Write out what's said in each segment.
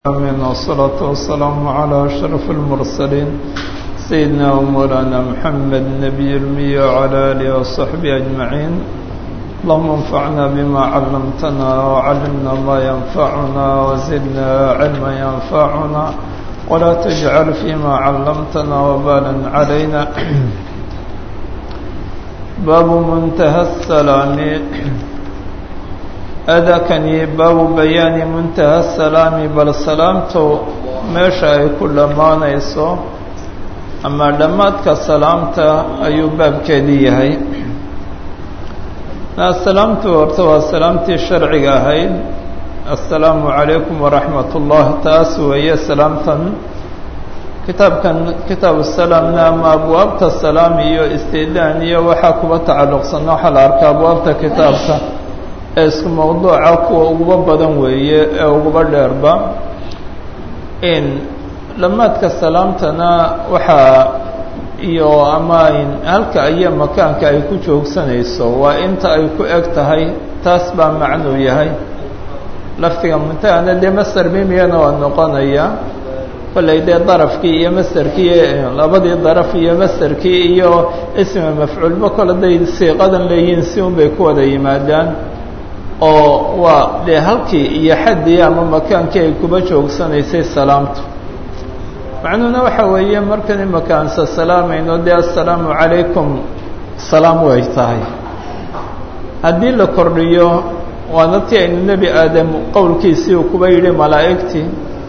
آمين والصلاة والسلام على أشرف المرسلين سيدنا ومولانا محمد النبي المي وعلى آله وصحبه أجمعين اللهم انفعنا بما علمتنا وعلمنا ما ينفعنا وزدنا علما ينفعنا ولا تجعل فيما علمتنا وبالا علينا باب منتهى السلام adakani baabu bayaani muntaha salaami bal salaamtu meesha ay ku dhammaanayso ama dhammaadka salaamta ayuu baabkeedii yahay salaamtu horta waa salaamtii sharciga ahayd assalaamu calaykum waraxmat ullah taas weeye salaamtan kitaabkan kitaabu salaamna ama abwaabta salaam iyo istidaan iyo waxaa kuba tacalluqsan waxaa la arkaa abwaabta kitaabka ee isku mawduuca kuwa uguba badan weeye ee uguba dheerba in dhammaadka salaamtana waxaa iyo ama halka iyo makaanka ay ku joogsanayso waa inta ay ku eg tahay taas baa macnuu yahay laftiga muntahana dee master mimiyana waa noqonaya kollay dee darafkii iyo masterkii labadii daraf iyo masterkii iyo ismi mafcuulba kole day siiqadan leeyihiin si un bay ku wada yimaadaan oo waa dee halkii iyo xaddii ama makaankii ay kuba joogsanaysay salaamtu macnuhuna waxa weeye markan imakaansa salaamayno dee assalaamu calaykum salaam way tahay haddii la kordhiyo waana tii aynu nebi aadam qowlkiisii uu kuba yidhi malaa'igtii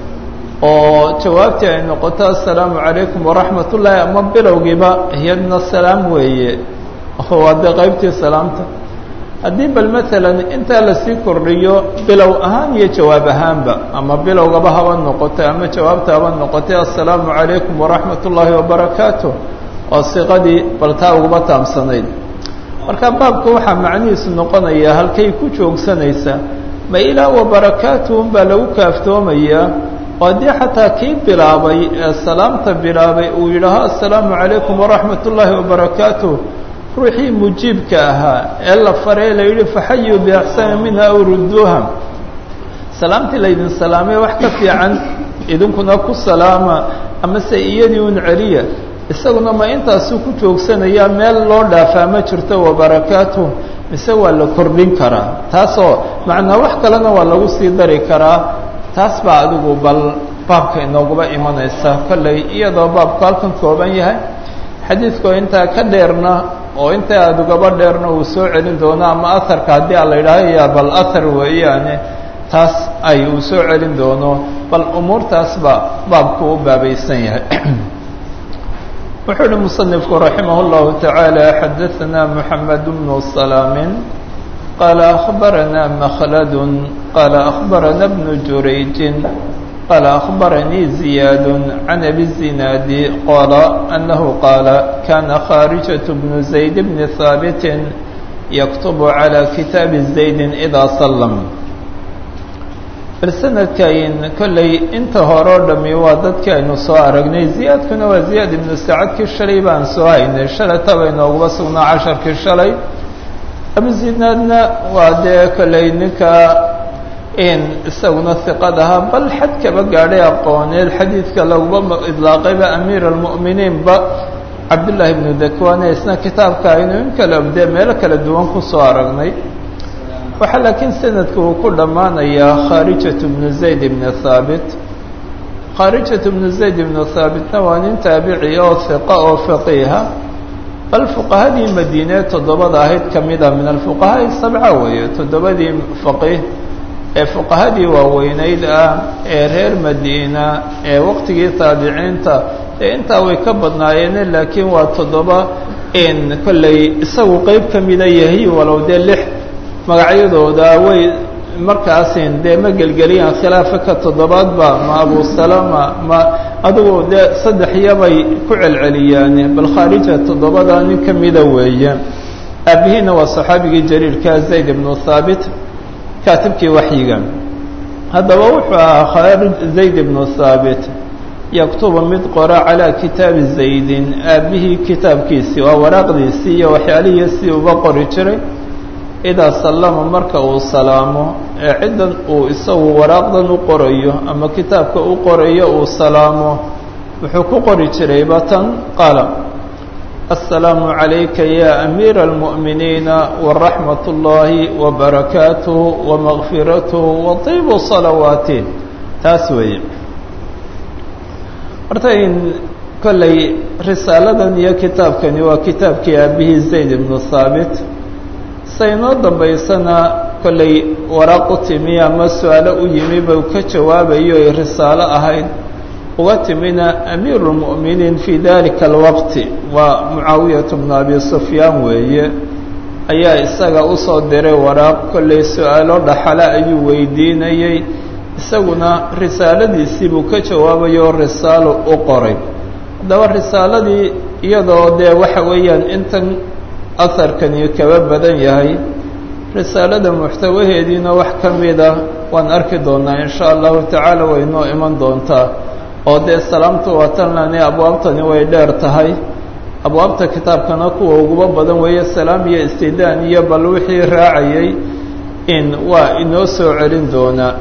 oo jawaabtii ay noqoto assalaamu calaykum waraxmat ullaahi ama bilowgiiba iyadna salaam weeye waa dee qaybtii salaamta haddii bal maalan intaa lasii kordhiyo bilow ahaan iyo jawaab ahaanba ama bilowgaba haba noqotay ama jawaabta haba noqotay assalaamu calaykum waraxmat ullaahi wabarakaatu oo siqadii bal taa uguba taamsanayd marka baabka waxaa macnihiisu noqonayaa halkay ku joogsanaysaa ma ilaa wabarakaatu unbaa lagu kaaftoomayaa oo haddii xataa kii bilaabay ee salaamta bilaabay uu yidhaaho assalaamu calaykum waraxmat ullaahi wabarakaatu ruuxii mujiibka ahaa ee la faray la yidhi faxayuu biaxsani minha aw rudduuha salaamtii laydin salaamay wax ka fiican idinkuna ku salaama amase iyadii un celiya isaguna ma intaasuu ku joogsanayaa meel loo dhaafaa ma jirto wabarakaatu mise waa la kordhin karaa taasoo macnaa wax kalena waa lagu sii dari karaa taas baa adigu bal baabka inooguba imanaysa kollay iyadoo baabku halkan kooban yahay xadiidkoo intaa ka dheerna oo inta aada ugaba dheerna uu soo celin doono ama aharka haddii a la yidhaaho ya bal ahar weeyaane taas ay uu soo celin doono bal umuurtaas baa baabku u baabaysan yahay wuxuu uhi musanifku raximah اllahu taعaalى xadaثna mحamed bnu salaamin qaala akhbarana makhlad qaala akhbarana bnu jurayjin قال أخبرني زياد عن أبي الزناد قال أنه قال كان خارجة بن زيد بن ثابت يكتب على كتاب زيد إذا سلم balsanadkayn kollay inta horeo dhami waa dadki aynu soo aragnay ziyaadkuna waa ziyaad ibnu sacadkii shalay baan soo haynay shalay taba inooguba sugnaa casharkii shalay abuzinaadna waa dee kollay ninka in isaguna hiqad ahaa bal xad kaba gaadhay aqooneed xadiidka laguma idlaaqayba amiir almu'miniinba cabdullaahi ibnu dakwane isna kitaabka aynu in kale dee meelo kala duwan kusoo aragnay waxaa laakiin sanadka uu ku dhammaanayaa khaarijatu bnu zayd ibnu thaabit khaarijatu bnu zayd ibnu thaabitna waa nin taabici oo hiqa oo faqiiha bal fuqahadii madiine toddobada ahayd ka mida min alfuqahaai sabca weeye toddobadii faqiih ee fuqahadii waaweynayd ah ee reer madiina ee waqtigii taabiciinta ee intaa way ka badnaayeene laakiin waa toddoba in kollay isagu qeyb ka mida yahay walow dee lix magacyadooda way markaasin dee ma gelgeliyaan khilaafa ka toddobaadba ma abu salama ma adigu dee saddex iyabay ku celceliyaane bal khaarija toddobada nin ka mida weeye aabihiina waa saxaabigii jaliilka zayd ibnu thaabit kaatibkii waxyiga haddaba wuxuu ahaa khaarij zayd ibnu thaabit yaktubu mid qora calaa kitaabi zaydin aabihii kitaabkiisii waa waraaqdiisii iyo waxyaalihiisii uba qori jiray idaa sallama marka uu salaamo ee ciddan uu isagu waraaqdan u qorayo ama kitaabka u qorayo uu salaamo wuxuu ku qori jirayba tan qaala السلام عليك يا أمير المؤمنين ورحمة الله وبركاته ومغفرته وطيب صلواته تاسوي hortayn kollay risaaladan iyo kitaabkani waa kitaabkii aabihii zayd ibnu thaabit saynoo dambaysana kollay waraaq u timi ama su-aalo u yimi bau ka jawaabayo ay risaalo ahayd uga timina amiiru lmu'miniin fii dalika alwaqti waa mucaawiyatu bnu abi sufyaan weeye ayaa isaga usoo diray waraaq kollay su-aalo dhaxale ayuu weydiinayey isaguna risaaladiisii buu ka jawaabayo risaalo u qoray haddaba risaaladii iyadoo dee waxa weeyaan intan aharkani kaba badan yahay risaalada muxtawaheediina wax ka mida waan arki doonaa in sha allahu tacaala way noo iman doontaa oo dee salaamtu waa tan lani abwaabtani way dheer tahay abwaabta kitaabkana kuwa uguba badan weeye salaam iyo istidaan iyo bal wixii raacayay in waa inoo soo celin doonaa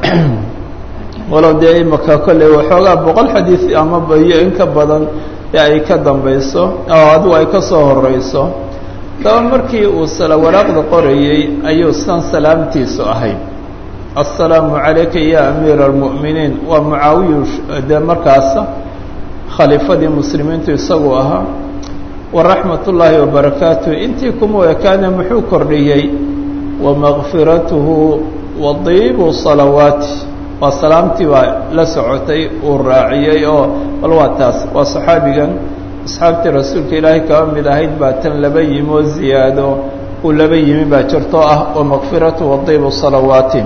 walow dee imaka kolley waxoogaa boqol xadiid ama bayo in ka badan ee ay ka dambayso oo adigu ay ka soo horeyso daba markii uu waraaqda qorayey ayuu san salaamtiisu ahayd assalaamu calayka ya amiira almu'miniin waa mucaawiyu dee markaasa khaliifadii muslimiintu isagu ahaa waraxmat ullaahi wabarakaatuh intii kuma ekaane muxuu kordhiyey wamakfiratuhu wa diibu salawaati waa salaamtii baa la socotay uu raaciyey oo bal waa taas waa saxaabigan asxaabtii rasuulka ilaahay kaba mid ahayd baa tan laba yimi oo ziyaado uu laba yimi baa jirtoo ah wamakfiratu wa diibu salawaati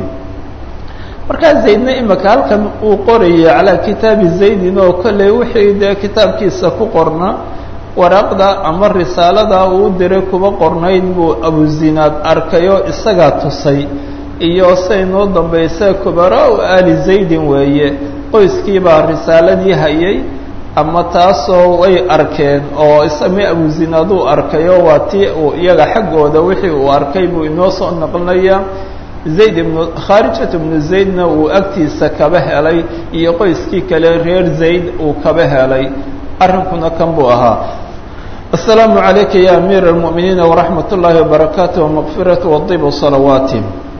markaa zaydna imaka halkan uu qorayay calaa kitaabi zaydin oo kolley wixii dee kitaabkiisa ku qorna waraaqda ama risaalada uu diray kuba qornayd buu abuzinaad arkayoo isagaa tusay iyo say noo dambaysa kubaraa-u aali zaydin weeye qoyskiibaa risaaladii hayay ama taasoo way arkeen oo isame abuzinaaduu arkayo waa tii uu iyaga xaggooda wixii uu arkay buu inoo soo naqlinayaa zayd ibnu khaarijat ibnu zaydna uu agtiisa kaba helay iyo qoyskii kale reer zayd uu kaba helay arrinkuna kan buu ahaa aلsalaamu عalayka ya amiir الmuؤminiina وraxmat ullaahi وbarakaatu وmaqfiratu wadibu salawaati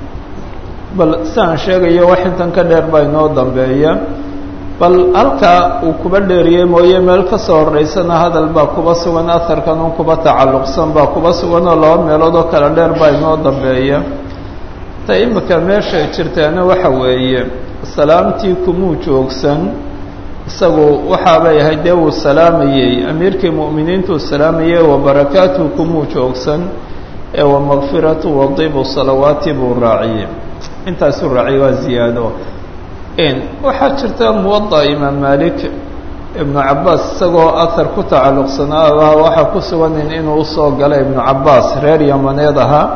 bal siaan sheegayo wax intan ka dheer baa inoo dambeeya bal halkaa uu kuba dheeriyey mooye meel ka soo horeysana hadal baa kuba sugan aharkan un kuba tacalluqsan baa kuba sugan oo laba meelood oo kale dheer baa inoo dambeeya ta imika meeshay jirtaana waxa weeye salaamtii kumuu joogsan isagu waxaabay ahayd dee wuu salaamayey amiirkii mu'miniintuu salaamayey wabarakaatuhu kumuu joogsan ee wamakfiratu wadibu salawaati buu raaciyey intaasuu raaciyey waa ziyaado waxaa jirta muwada imaam malik ibnu cabaas isagoo ahar ku tacalluqsanaa waxaa ku suganin inuu usoo galay ibnu cabaas reer yamaneed ahaa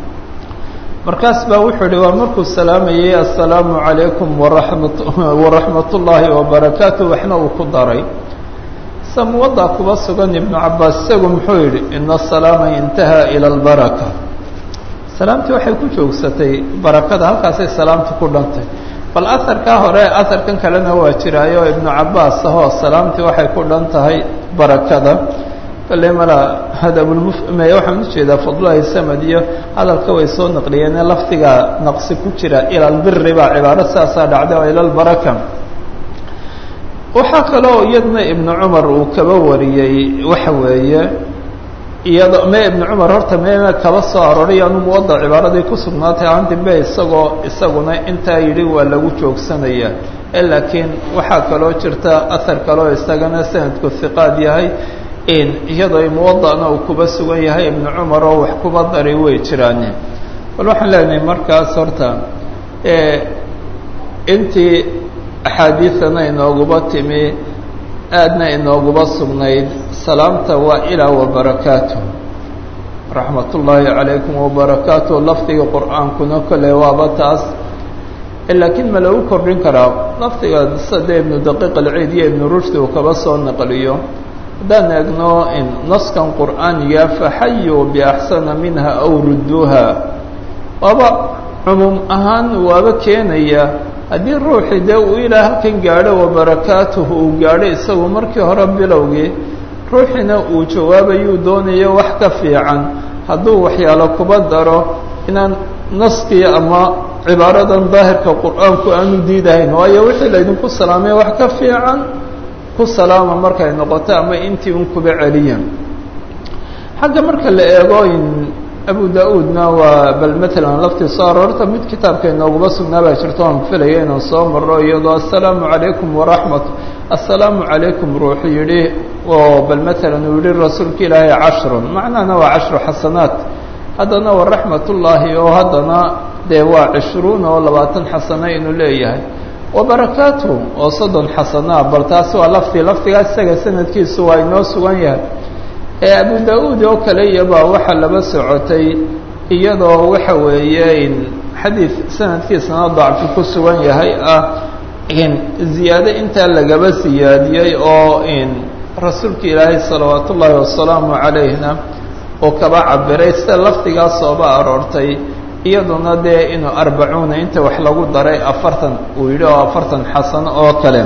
markaas baa wuxuu ihi waa markuu salaamayey assalaamu calaykum waramat waraxmat ullaahi wabarakaatu waxna uu ku daray sa muwadaa kuba sugan ibnu cabaas isagu muxuu yidhi ina asalaama intahaa ila albaraka salaamtii waxay ku joogsatay barakada halkaasay salaamta ku dhantay bal aharkaa hore aharkan kalena waa jiraayo ibnu cabaas ahoo salaamtii waxay ku dhan tahay barakada kale mala hadabulmufme waxaan ujeedaa fadlahi samad iyo hadalka way soo naqliyeene lafdigaa naqsi ku jira ila albiri baa cibaaro saasaa dhacday oo ila albaraka waxaa kaloo iyadna ibnu cumar uu kaba wariyey waxa weeye iyado me ibnu cumar horta meena kaba soo arooray anu muwada cibaaradii ku sugnaatay aan dambe isagoo isaguna intaa yidhi waa lagu joogsanaya laakiin waxaa kaloo jirta ahar kaloo isagana sanadku hiqaad yahay iyadoo muwadana uu kuba sugan yahay ibnu cumar oo wax kuba daray way jiraane bal waxaan leenahay markaas horta intii axaadiidana inooguba timi aadna inooguba sugnayd salaamta waa ilaa wabarakaatu raxmat ullaahi calaykum wabarakaatu lafdiga qur-aankuna kolley waaba taas laakiin ma lagu kordhin karaa lafdiga sade ibnu daqiiq alciid iyo ibnu rushdi uu kaba soo naqliyo haddaan eegno naskan qur'aaniga faxayuu biaxsana minha aw rudduuha waaba cumuum ahaan waaba keenaya haddii ruuxii dee uu ilaa halkan gaadho wabarakaatuhu uu gaadho isagu markii hore bilowgii ruuxiina uu jawaabayuu doonayo wax ka fiican hadduu waxyaalo kuba daro inaan naskii ama cibaaradan daahirka qur-aanku aanu diidahayn waayo wixii laydinku salaamay wax ka fiican ku salaama markay noqoto ama intii un kuba celiya xagga marka la eego in abu da-uudna waa bal matalan laftii soo aroorta mid kitaabka inooguma sugnaa baa jirto aan filaya inaan soo marro iyadoo assalaamu calaykum waraxmat assalaamu calaykum ruuxu yidhi oo bal matalan uu yihi rasuulka ilaahay cashrun macnahana waa cashru xasanaat haddana wa raxmatullaahi oo haddana dee waa cishruun oo labaatan xasano inuu leeyahay wabarakaatu oo soddon xasanaa bal taasi waa laftii laftigaas isaga sanadkiisu waa inoo sugan yahay ee abu da-uud oo kale iyabaa waxaa laba socotay iyadoo waxa weeye in xadiid sanadkiisana dacfi ku sugan yahay ah in ziyaado intaa lagaba siyaadiyey oo in rasuulka ilaahay salawaat ullaahi wasalaamu calayhna oo kaba cabiray sida laftigaas ooba aroortay iyaduna dee inuu arbacuuna inta wax lagu daray afartan uu yidhi oo afartan xasano oo kale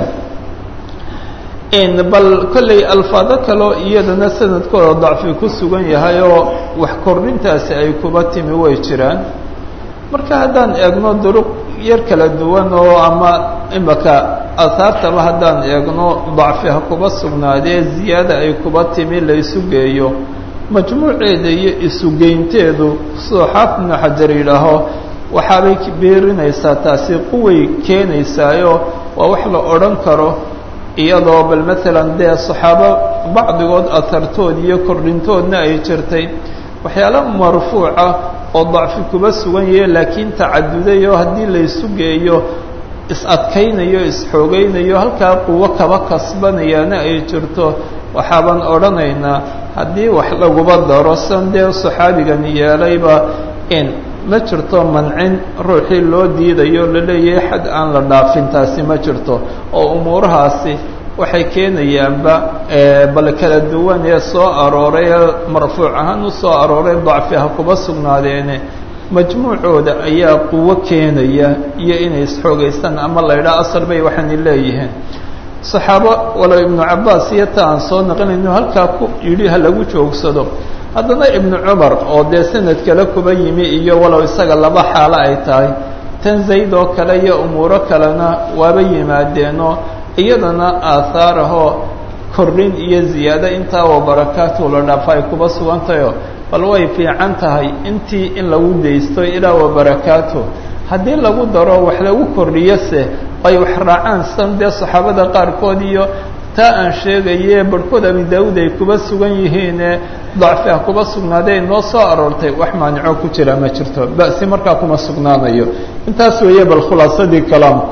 bal kolley alfaado kaleo iyadana sanadkooda dacfi ku sugan yahay oo wax kordhintaasi ay kuba timi way jiraan marka haddaan eegno duruq yar kala duwan oo ama imaka asaartaba haddaan eegno dacfi ha kuba sugnaadee ziyaada ay kuba timi la isu geeyo majmuuceeda iyo isugeynteedu sidoo xaafid ibnu xajar yidhaaho waxaabay beerinaysaa taasi quway keenaysaayo waa wax la odhan karo iyadoo bal matalan dee saxaabo bacdigood ahartood iyo kordhintoodna ay jirtay waxyaalo marfuuca oo dacfi kuba sugan yahe laakiin tacaduday oo haddii laysu geeyo is-adkaynayo is-xoogaynayo halkaa quwo kaba kasbanayaana ay jirto waxaaban odhanaynaa haddii wax laguba daro san dee saxaabigani yeelayba in ma jirto mancin ruuxii loo diidayo laleeyahay xad aan la dhaafin taasi ma jirto oo umuurahaasi waxay keenayaanba bal kala duwan ee soo arooray ee marfuuc ahaan u soo arooray dacfi ha kuba sugnaadeene majmuucooda ayaa quwo keenaya iyo inay isxoogaystaan ama la ydhaha asal bay waxaanay leeyihiin saxaabo walow ibnu cabbaas iyo ta aan soo naqlinayno halkaa ku yidhi ha lagu joogsado haddana ibnu cumar oo dee sanad kale kuba yimi iyo walow isaga laba xaalo ay tahay tan zayd oo kale iyo umuuro kalena waaba yimaadeenoo iyadana aahaar ahoo kordhin iyo ziyaado intaa oo barakaatu la dhaafa ay kuba sugantahayoo bal way fiican tahay intii in lagu daysto ilaa wa barakaatu haddii lagu daro wax lagu kordhiyose ay wax raacaan san dee saxaabada qaarkood iyo taa aan sheegaye barhkood abi daawuud ay kuba sugan yihiine dacfi ah kuba sugnaadee noo soo aroortay wax maanico ku jira ma jirto ba'si markaa kuma sugnaanayo intaas weeye bal khulaasadii kalaamku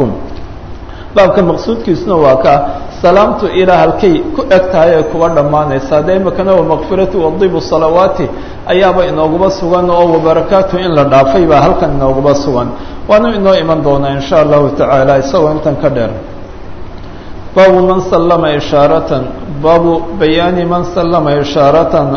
baabka maqsuudkiisuna waa ka salaamtu ilaa halkay ku eg tahay ay kuba dhammaanaysaa dee imakana wamakfiratu wadibu salawaati ayaaba inooguba sugan oo wabarakaatu in la dhaafay baa halkan inooguba sugan waana inoo iman doonaa in sha allahu tacaala isagoo intan ka dheer baabu man sallama ishaaratan baabu bayaani man sallama ishaaratan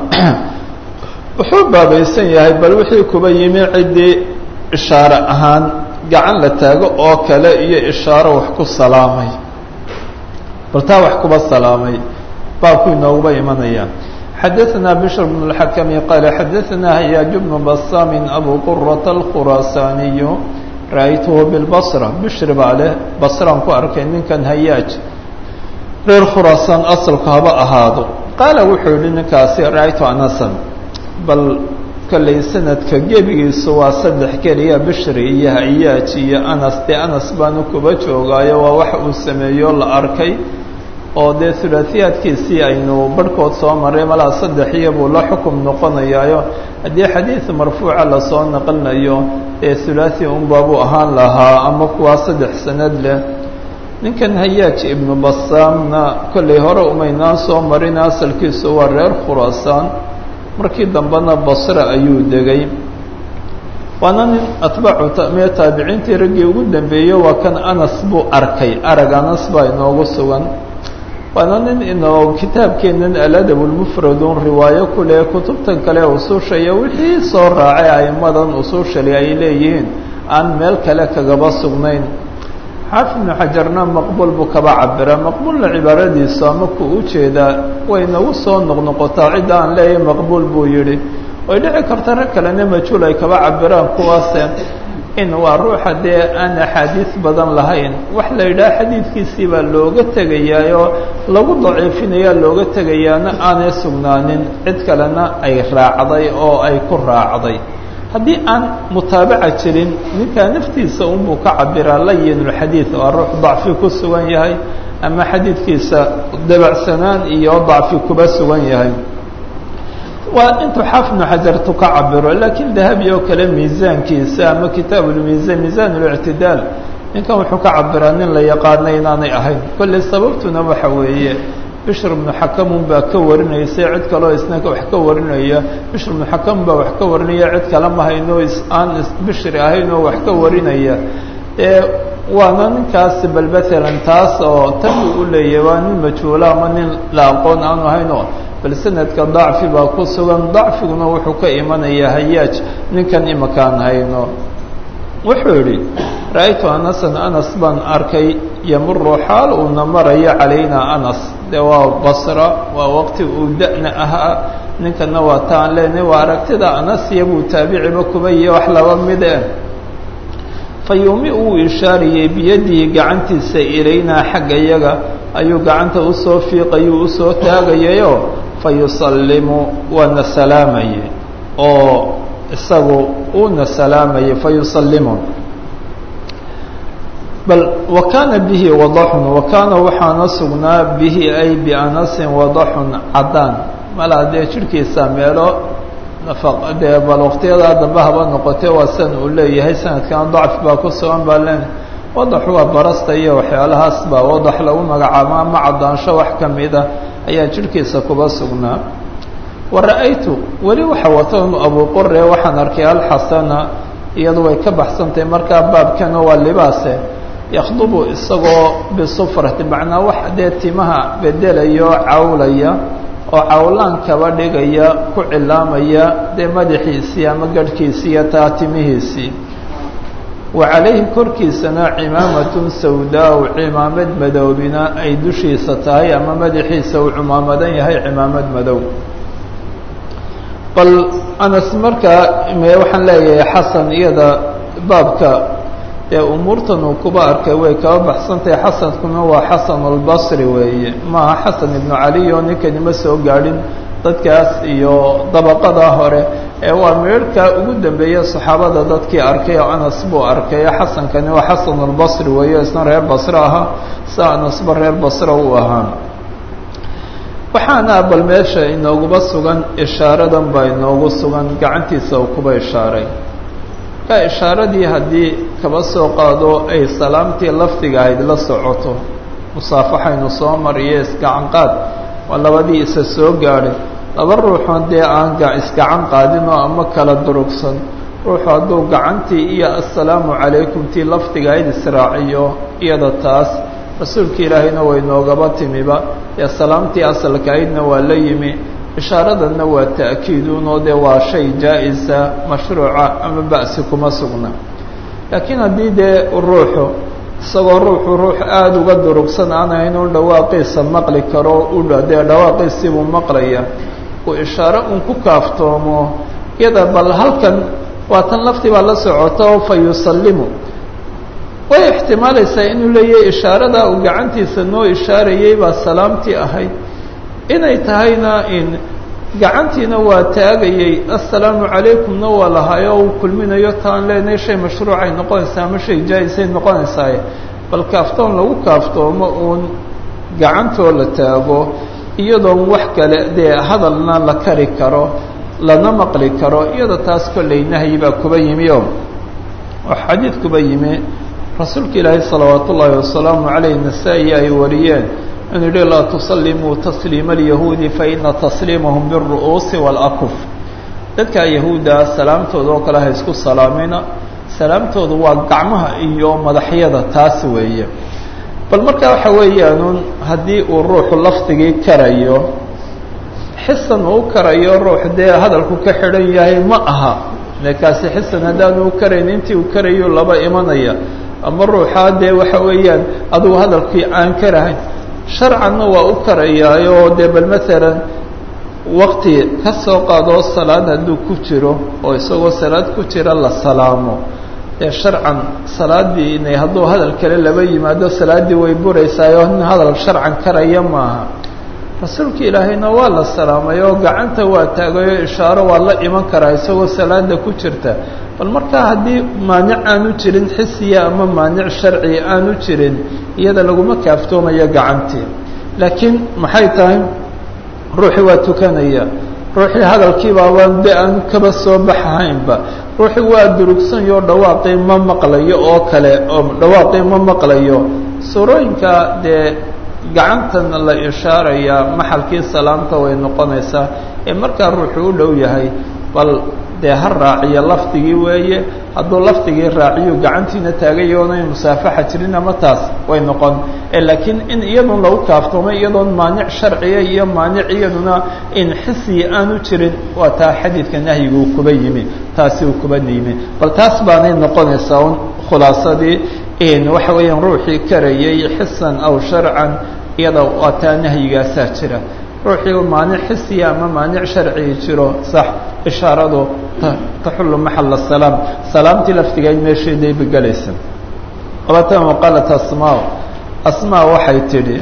wuxuu baabaysan yahay bal wixii kuba yimi ciddii ishaare ahaan gacan la taago oo kale iyo ishaaro wax ku salaamay bal taa wax kuba salaamay baabku inooguba imanaya xadaثna bشhr بن الحkم qال xadaثna هyاaج بن bsاm أbو qرة الkhuraasaaniي ra'aytه bالbصرة bشhr baa leh basraan ku arkay ninkan hayaaج reer khuraasaan asalku haba ahaado qaala wuxuu yihi ninkaasi ra'aytu anasan bal kollay sanadka gebigiisu waa saddex keliya bishri iyo hayaaj iyo anas dee anas baanu kuba joogaayo waa wax uu sameeyo la arkay oo dee hulaahiyaadkiisii aynu barhkood soo maray malaa saddex iyo buu la xukum noqonayaayo haddii xadiid marfuuca lasoo naqlinayo ee hulaahi unbaabuu ahaan lahaa ama kuwaa saddex sanad leh ninkan hayaaj ibnu basaamna kollay hore umaynaan soo marin asalkiisu waa reer khuraasaan markii dambena basre ayuu degay waana nin atbaacu mee taabiciintii raggii ugu dambeeyey waa kan anas buu arkay arag anas baa inoogu sugan waana nin inoo kitaabkeenan aladab lmufradun riwaayo kuleh kutubtan kale usuushaya wixii soo raacay aimadan usuushali ay leeyihiin aan meel kale kagaba sugnayn xaafid ibnu xajarna maqbuul buu kaba cabira maqbuulna cibaaradiisu ama ku u jeedaa way nagu soo noqnoqotaa cidda aan leeyahay maqbuul buu yidhi way dhici karta rag kalena majhuul ay kaba cabiraan kuwaase in waa ruuxa dee aan axaadiis badan lahayn wax la yidhaha xadiidkiisii baa looga tegayaa oo lagu daciifinayaa looga tegayaana aanay sugnaanin cid kalena ay raacday oo ay ku raacday haddii aan mutaabaca jirin ninkaa naftiisa unbuu ka cabiraa layinulxadiid waa ruux dacfi ku sugan yahay ama xadiidkiisa dabacsanaan iyo dacfi kuba sugan yahay waa intuu xaafid ibnu xajartu ka cabiro laakiin dahabi oo kale miisaankiisa ama kitaab lmiisaan miisaan اlictidaal ninkan wuxuu ka cabiraa nin la yaqaana inaanay ahayn kolley sababtuna waxa weeye bishr ibnu xakamun baa ka warinaysay cid kaleo isna wax ka warinaya bishr ibnu xakam baa wax ka warinaya cid kale ma hayno aan bishri ahayn oo wax ka warinaya ee waana ninkaas bal maalan taas oo tabi u leeyahy waa nin majhuula ama nin la aqoon aanu ahayn oo bal sanadka dacfi baa ku sugan dacfiguna wuxuu ka imanayaa hayaaj ninkan imakaan hayno wuxuu yidhi ra-aytu anasan anas baan arkay yamuru xaal uuna marayo calayna anas de waa basra waa waqti uu da-na ahaa ninkana waa taan leenahy waa aragtida anas iyabuu taabiciba kuba iyo wax laba mide fa yuumi uu ishaariyey biyadihi gacantiisa ilaynaa xagga yaga ayuu gacanta usoo fiiqayuu usoo taagayayo fa yusallimu waana salaamayay oo isagu uuna salaamayay fa yusallimu bal wa kaana bihi wadaxun wa kaana waxaana sugnaa bihi ay bianasin wadaxun caddaan malaa dee jirhkiisa meelo nafa dee bal waqtiyadaa dambe haba noqotee waa san uu leeyahay sanadkan dacf baa ku sugan baa len wadax waa barasta iyo waxyaalahaas baa wadax lagu magacaabo ama caddaansho wax ka mida ayaa jirhkiisa kuba sugnaa wa ra-aytu weli waxa wata abu qore waxaan arkay alxasana iyadu way ka baxsantahay markaa baabkana waa libaase yakhdubu isagoo bisufrati macnaa wax dee timaha bedelayo cawlaya oo cawlaan kaba dhigaya ku cilaamaya dee madaxiisii ama garhkiisii iyo taa timihiisii wa calayhi korkiisana cimaamatun sawdaa cimaamad madoobina ay dushiisa tahay ama madaxiisa uu cumaamadan yahay cimaamad madow bal anas markaa waxaan leeyahay xasan iyada baabka ee umuurtan uu kuba arkay way kaba baxsantahay xasankuna waa xasan albasri weeye maaha xasan ibnu cali oo ninkani ma soo gaadhin dadkaas iyo dabaqada hore ee waa meerhkaa ugu dambeeya saxaabada dadkii arkay oo anas buu arkay xasankani waa xasan albasri weeye isna reer basre ahaa sia anasba reer basre uu ahaa waxaana bal meesha inooguba sugan ishaaradan baa inoogu sugan gacantiisa uu kuba ishaaray ka ishaaradii haddii kaba soo qaado ay salaamtii lafdiga ahayd la socoto musaafaxaynu soo mariyo isgacanqaad waa labadii isa soo gaadhay laba ruuxoon dee aan isgacan qaadinoo ama kala durugsan ruuxu hadduu gacantii iyo assalaamu calaykum tii lafdiga ahayd israaciyo iyada taas rasuulka ilaahayna way noogaba timiba ee salaamtii asalka ahaydna waa la yimi ishaaradanna waa ta'kiidunoo dee waa shay jaa-isa mashruuca ama ba'si kuma sugna laakiin haddii dee ruuxu isagoo ruuxu ruux aada uga durugsan aan ahayn un dhawaaqiisa maqli karo u dee dhawaaqiisiibuu maqlaya uu ishaaro un ku kaaftoomo iyada bal halkan waa tan laftii baa la socota oo fa yusallimu way ixtimaalaysaa inuu leeyahay ishaaradaa uu gacantiisa noo ishaarayay baa salaamtii ahayd inay tahayna in gacantiina waa taagayay assalaamu calaykumna waa lahaayo uu kulminayo taan leenahay shay mashruucay noqonaysaa ama shay jaa-isay noqonaysaaye bal kaaftoon lagu kaaftoomo uun gacantoo la taago iyadoon wax kale dee hadalna la kari karo lana maqli karo iyada taas kollay nahyi baa kuba yimi o oo xadiid kuba yimi rasuulka ilaahay salawaat ullaahi wasalaamu calayh nasaa-i ay wariyeen inuu yihi laa tusallimuu tasliima alyahuudi faina tasliimahum biاlru'uusi wاlakuf dadka yahuudda salaamtooda oo kale ha isku salaamina salaamtoodu waa gacmaha iyo madaxyada taas weeye bal markaa waxa weeyaan haddii uu ruuxu lafdigii karayo xisan uu karayo ruux dee hadalku ka xidhan yahay ma aha de kaasi xisan haddaanu u karayn intii uu karayo laba imanaya ama ruuxaa dee waxa weeyaan adugu hadalkii aan karahayn sharcanna waa u karayaayo dee bal maalan wakti ka soo qaadoo salaad hadduu ku jiro oo isagoo salaad ku jira la salaamo dee sharcan salaaddii inay hadduu hadal kale laba yimaado salaaddii way buraysaayoo nin hadal sharcan karaya maaha rasuulka ilaahayna waa la salaamay oo gacanta waa taagay oo ishaaro waa la iman karaa isagoo salaada ku jirta bal markaa haddii maanic aanu jirin xisiya ama maanic sharciya aanu jirin iyada laguma kaaftoomayo gacantii laakiin maxay tahay ruuxii waa tukanaya ruuxii hadalkiibaabaan de aan kaba soo baxahaynba ruuxii waa durugsanyo dhawaaqii ma maqlayo oo kale oo dhawaaqii ma maqlayo suurooyinka dee gacantan la ishaarayaa maxalkii salaamta way noqonaysaa ee markaa ruuxuu u dhow yahay bal dee ha raaciyo lafdigii weeye hadduu lafdigii raaciyo gacantiina taagayoonay musaafaxa jirin ama taas way noqon laakiin in iyadun lagu kaaftoomay iyadoon maanic sharciya iyo maanic iyaduna in xisiya aanu jirin waa taa xadiidka nahyiga uu kuba yimi taasi uu kuba yimi bal taas baanay noqonaysaa un khulaasadii waxa weeyaan ruuxii karayay xisan aw sharcan iyada waa taa nahyigaasaa jira ruuxii maanic xisiya ama maanic sharcigi jiro sax ishaaradu taxullu maxala salaam salaamtii laftigeed meesheeday begelaysa labatan waqaalat asmaa asmaa waxay tidhi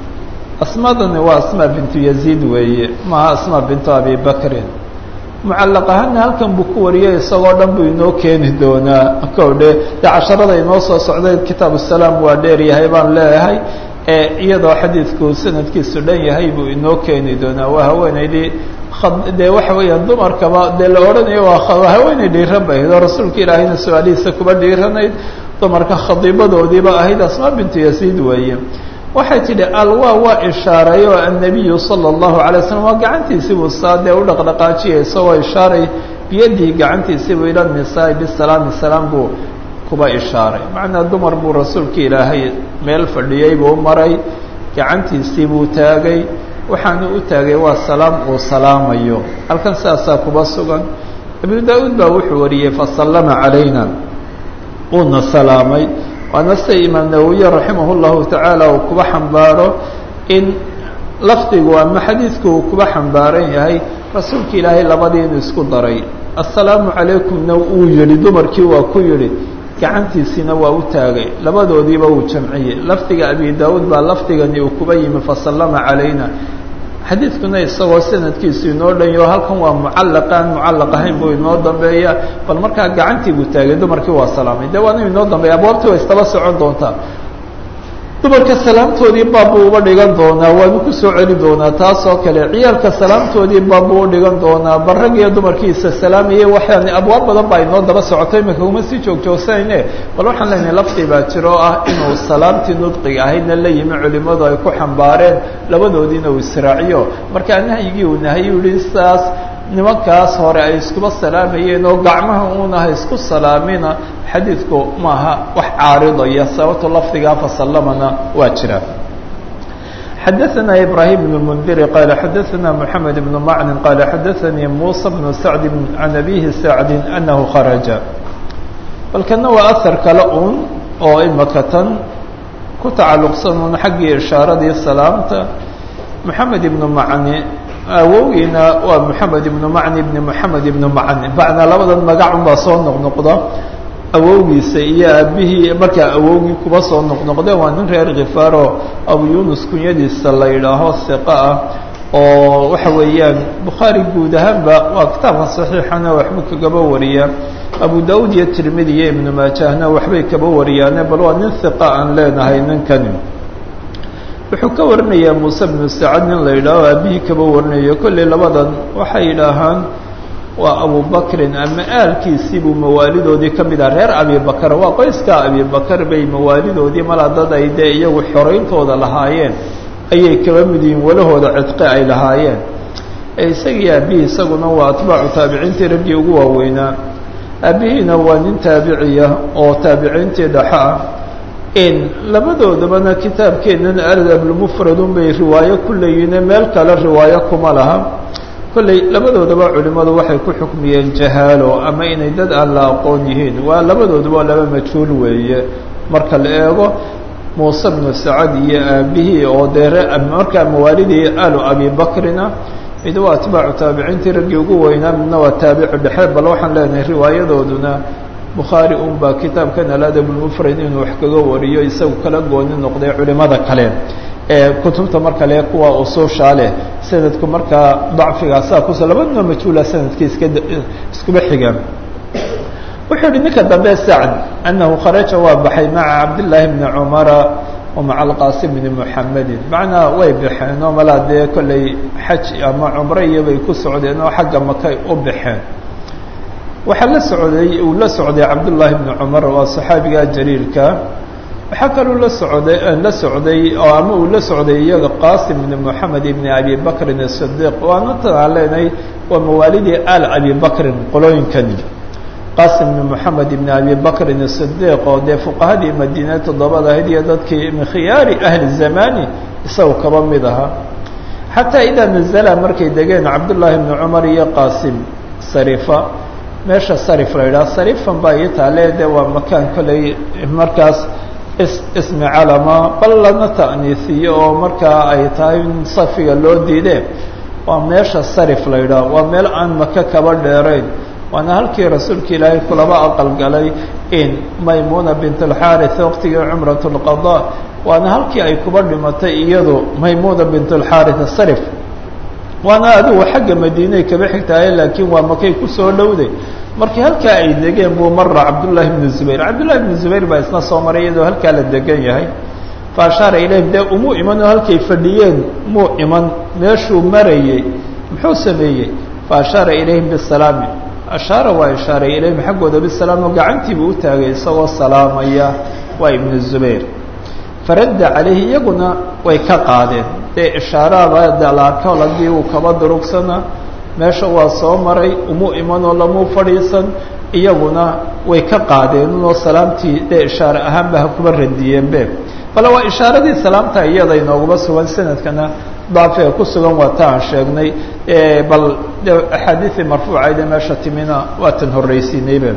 asmaadani waa asmaa bintu yaziid weeye maaha asmaa bintu abi bakrin mucallaq ahaana halkan buu ku wariyay isagoo dhan buu inoo keeni doonaa kowdhe dee casharada inoo soo socday kitaabu salaam waa dheer yahay baan leeyahay iyadoo xadiidku sanadkiisu dhan yahay buu inoo keeni doonaa waa haweenaydii dee waxa weeyaan dumarkaba dee la odhanayo waa haweeney dhiiran bay ahayd oo rasuulka ilaahayna su-aalihiisa kuba dhiiranayd dumarka khadiibadoodiiba ahayd asmaa bintu yaziid weeye waxay tidhi alwa waa ishaaray oo annabiyu sala allahu alay slam waa gacantiisiibuu saa dee u dhaqdhaqaajiyay isagoo ishaaray biyadihi gacantiisiibuu ila nisaai bisalaami salaam buu kuba ishaaray macnaa dumar buu rasuulka ilaahay meel fadhiyey buu maray gacantiisii buu taagay waxaanu u taagay waa salaam uu salaamayo halkan sidaasaa kuba sugan abu daa-uud baa wuxuu wariyey fasallama calayna uuna salaamay waana sida imaam nawowiye raximah llahu tacaala uu kuba xambaaro in lafdigu ama xadiidku uu kuba xambaaran yahay rasuulka ilaahay labadii inuu isku daray assalaamu calaykumna uu yihi dumarkii waa ku yihi gacantiisiina waa u taagay labadoodiiba uu jamciyey lafdiga abi daawuud baa lafdigani uu kuba yimi fasallama calayna xadiidkuna isagoo sanadkiisu inoo dhanyo halkan waa mucallaqaan mucallaq ahayn buu inoo dambeeya bal markaa gacantii buu taagay dumarkii waa salaamay de waana inoo dambeeya abwaabtii waa istaba socon doontaa dumarka salaamtoodii baabbuu uba dhigan doonaa waanu kusoo celi doonaa taas oo kale ciyaalka salaamtoodii baabbuu u dhigan doonaa bal rag iyo dumarkiisa salaamayay waxaan abwaab badan baa inoo daba socoto imika uma sii joogjoogsanayne bal waxaan leenahay lafdi baa jiro oo ah inuu salaamtii nudqiga ahaydna la yimi culimmadu ay ku xambaareen labadoodiina uu israaciyo markaa nahyigii uu nahayu yihi saas nimankaas hore ay iskuba salaamayeen oo gacmaha uunaha isku salaamina xadiidku maaha wax caaridaya sababto lafdigaa fasallamana waa jira xadaثna ibrahim بن mndiri qala xadaثna mحamed بن macnin qala xadaثanii musa بن sacdi can abihi sacdi anahu kharaja balkana waa ahar kale un oo imaka tan ku tacalluqsan un xaggii ishaaradii salaamta moxamed ibn macni awowgiina waa moxamed ibnu macni ibni moxamed ibnu macni macnaa labadan magacun baa soo noqnoqda awowgiisa iyo aabihii markaa awowgii kuba soo noqnoqde waa nin reer khifaaro abu yunus kunyadiisa la yidhaaho hiqa ah oo waxa weeyaan bukhaari guud ahaanba waa kitaabka saxiixana waxba kagaba wariya abu daud iyo tirmidi iyo ibnu maajahna waxbay kaba wariyaane bal waa nin hiqa aan leenahay ninkani wuxuu ka warinayaa muuse bnu sacad nin la yidhaaho aabihii kaba warinayo kolley labadan waxay yidhaahaan waa abubakrin ama aalkiisiibuu mawaalidoodii ka mid ah reer abibakar waa qoyskaa abibakar bay mawaalidoodii malaa dad ay dee iyagu xorayntooda lahaayeen ayay kaba mid yihiin walahooda cidqi ay lahaayeen isagii aabihii isaguna waa atbaacu taabiciintii raggii ugu waaweynaa aabihiina waa nin taabiciya oo taabiciintii dhaxa ah labadoodabana kitaabkeennan adabulmufradun bay riwaayo ku leeyihiine meel kale riwaayo kuma laha kolley labadoodaba culimmadu waxay ku xukmiyeen jahaalo ama inay dad aan la aqoon yihiin waa labadoodaba laba majhuul weeye marka la eego muuse bnu sacad iyo aabihii oo dee markaa mawaalidii alu abi bakrina mid waa atbaacu taabiciintii raggii ugu weynaa midna waa taabici dhexe bal waxaan leenahay riwaayadooduna bukhaari un baa kitaabkan aladabulmufrad inuu wax kaga wariyo isagu kala gooni noqday culimada kale ee kutubta marka le kuwa usuushaa leh sanadku markaa dacfigaasaa kus labaduna majhuula sanadkii iska iskuba xiga wuxuu yihi ninka dambe sacd anahu kharaja waa baxay maca cabdillaahi bni cumara wa maca alqaasim bni muxamedin macnaa way baxeen oo malaa dee kolley xaj ama cumro iyo bay ku socdeen oo xagga makay u baxeen waxaa la socday uu la socday cabdullaahi bni cumar waa saxaabiga jaliilka waxaa kaluu la socday la socday oo ama uu la socday iyaga qaasim bni moxamed ibni abi bakrin asidiiq waana tan aan leenahay waa mawaalidii al abi bakrin qolooyinkani qaasim bni moxamed ibni abi bakrin asidiiq oo dee fuqahadii madiine toddobada ahayd iyo dadkii min khiyaari ahli zamani isagu kaba mid ahaa xataa idaa nazala markay degeen cabdullaahi bni cumar iyo qaasim sarifa meesha sarif la yidhaha sarifan baa ii taale de waa makaan kolley markaas is ismi calama bal lana ta'niisiyo oo markaa ay tahay in safiga loo diide waa meesha sarif la yidhaha waa meel aan maka kaba dheerayn waana halkii rasuulka ilaahay kulaba aqal galay in maymuna bint alxaarith waqtigii cumrat lqada waana halkii ay kuba dhimatay iyadu maymuna bint alxaarith sarif waana adigu xagga madiinay kaba xigtahay laakiin waa makay kusoo dhowday markii halkaa ay degeen buu mara cabdullaahi bnu zubayr cabdullahi bnu zubayr baa isna soo maray iyadoo halkaa la degan yahay fa ashaara ilayhim dee umuu iman oo halkay fadhiyeen muu iman meeshuu marayey muxuu sameeyey fa ashaara ilayhim bisalaami ashaara waa ishaaray ilayhim xaggooda bisalaam oo gacantiibuu u taagay isagoo salaamaya waa ibnu zubayr faradda calayhi iyaguna way ka qaadeen dee ishaaraaba dalaarkool haddii uu kaba durugsana meesha waa soo maray umuu imanoo lamuu fadhiisan iyaguna way ka qaadeen unoo salaamtii dee ishaare ahaanba ha kuba radiyeenbe bale waa ishaaradii salaamta iyada inooguma sugan sanadkana daafiga ku sugan waa ta aan sheegnay bal de axaadiii marfuucayde meesha timina waa tan horreysiinaybe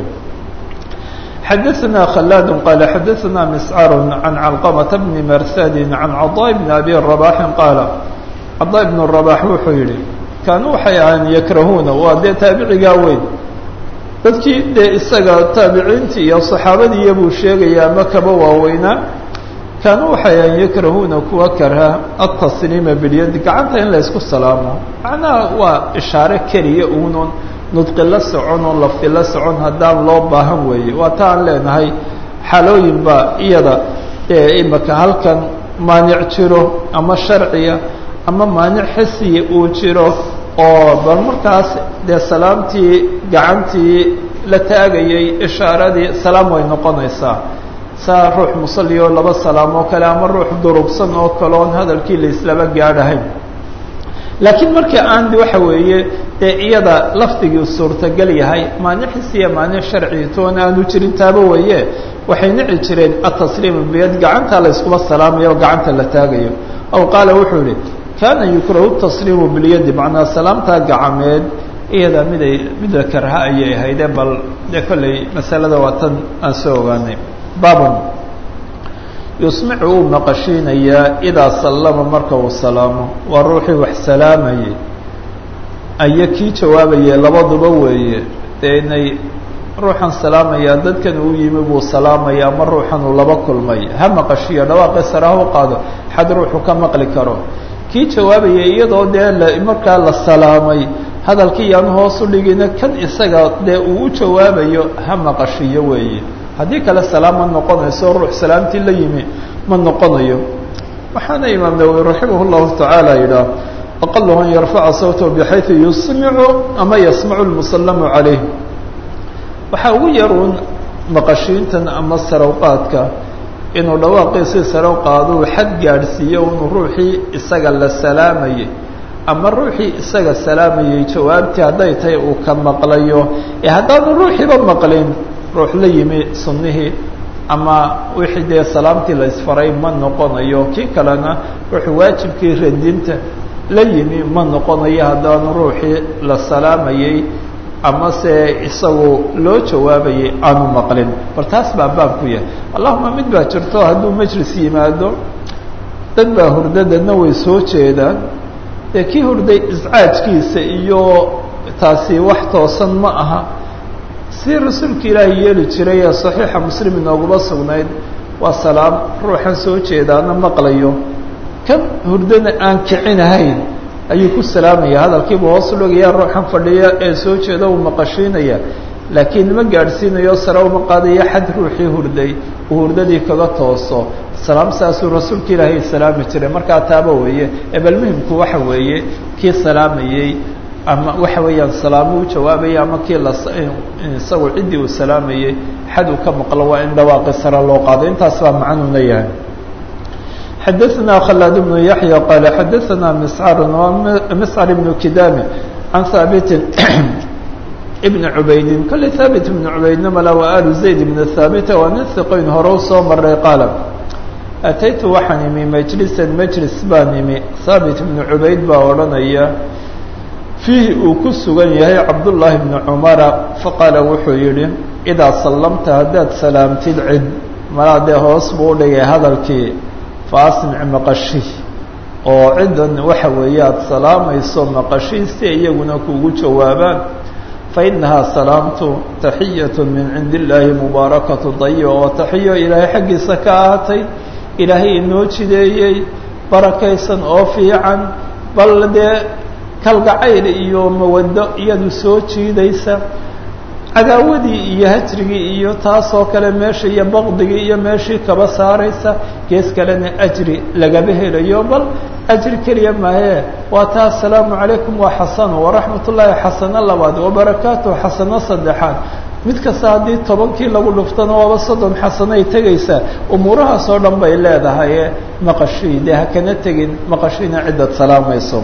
xadaثna khلاad qال xadaثna mscr عan calqمة bn marsadi عan caضاء bn abi رabaxi qaala caضاء bn رabax wuxuu yihi kaanuu waxay ahaan yakrahuuna waa dee taabicigaa weyn dadkii dee isaga taabiciintii iyo صaxaabadiiya buu sheegaya ama kaba waaweynaa kaanuu waxay ahaan yakrahuuna kuwa karha aلtasliima bilyadi gacanta in la ysku salaamo macnaha waa ishaare keliya unon nudqi la socon oo lafdi la socon haddaan loo baahan weeye waa ta aan leenahay xalooyin baa iyada ee imaka halkan maanic jiro ama sharciya ama maanic xisiya uu jiro oo bal markaas dee salaamtii gacantii la taagayay ishaaradii salaam way noqonaysaa saa ruux musalli oo laba salaam oo kale ama ruux durugsan oo kale oon hadalkii la islaba gaadhahayn laakiin marka aan waxa weeye dee iyada lafdigii suurtagal yahay maanic xisiya maanic sharci toon aanu jirin taaba weeye waxay nici jireen atasliimu biyad gacanta la iskuma salaamayo oo gacanta la taagayo aw qaala wuxuu yihi kaana yukrahu tasliimu bilyadi macnaa salaamtaa gacameed iyada miday mida karha ayay ahayde bal dee kolley masalada waa tan aan soo ogaanay babon yusmicu uu maqashiinayaa idaa sallama marka uu salaamo waa ruuxii wax salaamayay aya kii jawaabayay labaduba weeye dee inay ruuxan salaamayaa dadkan uu yimi buu salaamaya ama ruuxan uu laba kulmay ha maqashiyo dhawaaqi sare ha u qaado xad ruuxu ka maqli karo kii jawaabayay iyadoo dee la markaa la salaamay hadalkii yaan hoos u dhigina kan isaga dee uu u jawaabayo ha maqashiyo weeye haddii kale salaam ma noqonayso ruux salaamtii la yimi ma noqonayo waxaana imaam nawowi raximah llahu tacaala yidhaah aqalu an yarfaca sawtahu bxayثu yusmicu ama yasmacu lmusallamu calayh waxaa ugu yar uun maqashiintan ama sarawqaadka inuu dhawaaqiisii sarow qaado uu xad gaadhsiiyo unu ruuxii isaga la salaamayay ama ruuxii isaga salaamayay jawaabtii hadday tahay uu ka maqlayo ee haddaanu ruuxiiba maqlin ruux la yimi sunnihii ama wixii dee salaamtii la isfaray ma noqonayo kii kalena wuxuu waajibkii radinta la yimi ma noqonayo haddaanu ruuxii la salaamayey ama se isagu loo jawaabayay aanu maqlin bal taas baa baabku yahay allahuma mid baa jirto hadduu majlis yimaado dad baa hurda dadna way soo jeedaan dee kii hurday iscaajkiisa iyo taasi wax toosan ma aha si rasuulka ilaahay yeeli jiray ee saxiixa muslim inooguma sugnayd waa salaam ruuxan soo jeedaana maqlayo kan hurdana aan kicinahayn ayuu ku salaamaya hadalkiiba hoos u dhogaya ruuxan fadhiya ee soo jeeda uu maqashiinaya laakiin ma gaadhsiinayo sare uma qaadayo xad ruuxii hurday uu hurdadii kaga tooso salaam saasuu rasuulka ilaahay salaami jiray markaa taaba weeye ee bal muhimku waxa weeye kii salaamayey ama waxa weeyaan salaamo u jawaabaya ama kii la isagu ciddii uu salaamayey xad uu ka maqlo waa in dhawaaqi sare loo qaado intaas baa macnuuna yahay xadaثna khلاad بن yaحyى qال xadaثna mscr mscr بن kidami can haabiti بn cubaydi kole haabit بn cubaydna mala wa alu zayd بn haabita waa nin hiqoyn hore u soo maray qaala ataytu waxaan imi majlisan majlis baan imi haabit بn cubayd baa odhanaya fiihi uu ku sugan yahay cabdullaahi bni cumara faqaala wuxuu yidhi idaa sallamta haddaad salaamtid cid malaa dee hoos buu u dhigay hadalkii fa asmic maqashih oo ciddan waxa weeye aada salaamayso maqashih si iyaguna kuugu jawaabaan fa innahaa salaamtu taxiyatu min cindi illaahi mubaarakatu dayiba waa taxiyo ilaahay xaggiisa ka ahaatay ilaahay inoo jideeyey barakaysan oo fiican bal dee kalgacayl iyo mawaddo iyadu soo jiidaysa cadaawadii iyo hajrigii iyo taasoo kale meesha iyo baqdigii iyo meeshii kaba saaraysa gees kalena ajri lagaba helayo bal ajri keliya maahee waa taa asalaamu calaykum waa xasano waraxmat ullaahi xasano labaad wabarakaatuhu xasano saddexaad mid kasta haddii tobankii lagu dhuftana waaba soddon xasanay tegaysaa umuurahaas oo dhan bay leedahay maqashii dee hakana tegin maqashiina ciddad salaamayso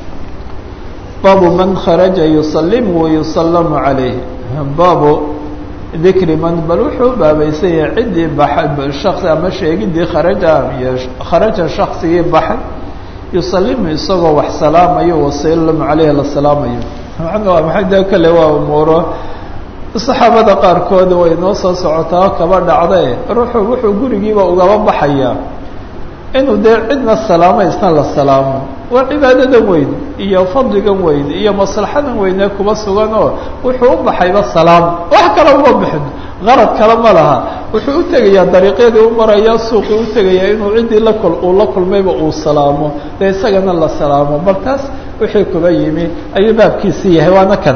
baabu man kharaja yusalimu wayusallamu calayh baabu dikri man bal wuxuu baabaysan yahay ciddii baxay shasi ama sheegidii kharaja iyo kharaja shaksigii baxay yusalimu isagoo wax salaamayo wasallamu caleyhi la salaamayo macna waa maxay dee kale waa umuuro saxaabada qaarkood way noo soo socotaa kaba dhacdae ruuxu wuxuu gurigiiba ugaba baxayaa inuu dee cidna salaamo isna la salaamo waa cibaadadan weyn iyo fadligan weyn iyo maslaxadan weynee kuba sugan oo wuxuu u baxayba salaam wax kale uma bixin qarad kale ma laha wuxuu u tegayaa dariiqyadii u maraya suuqii u tegayaa inuu ciddii la kul uu la kulmayba uu salaamo dee isagana la salaamo bal taas wixii kuba yimi ayuu baabkiisii yahay waana kan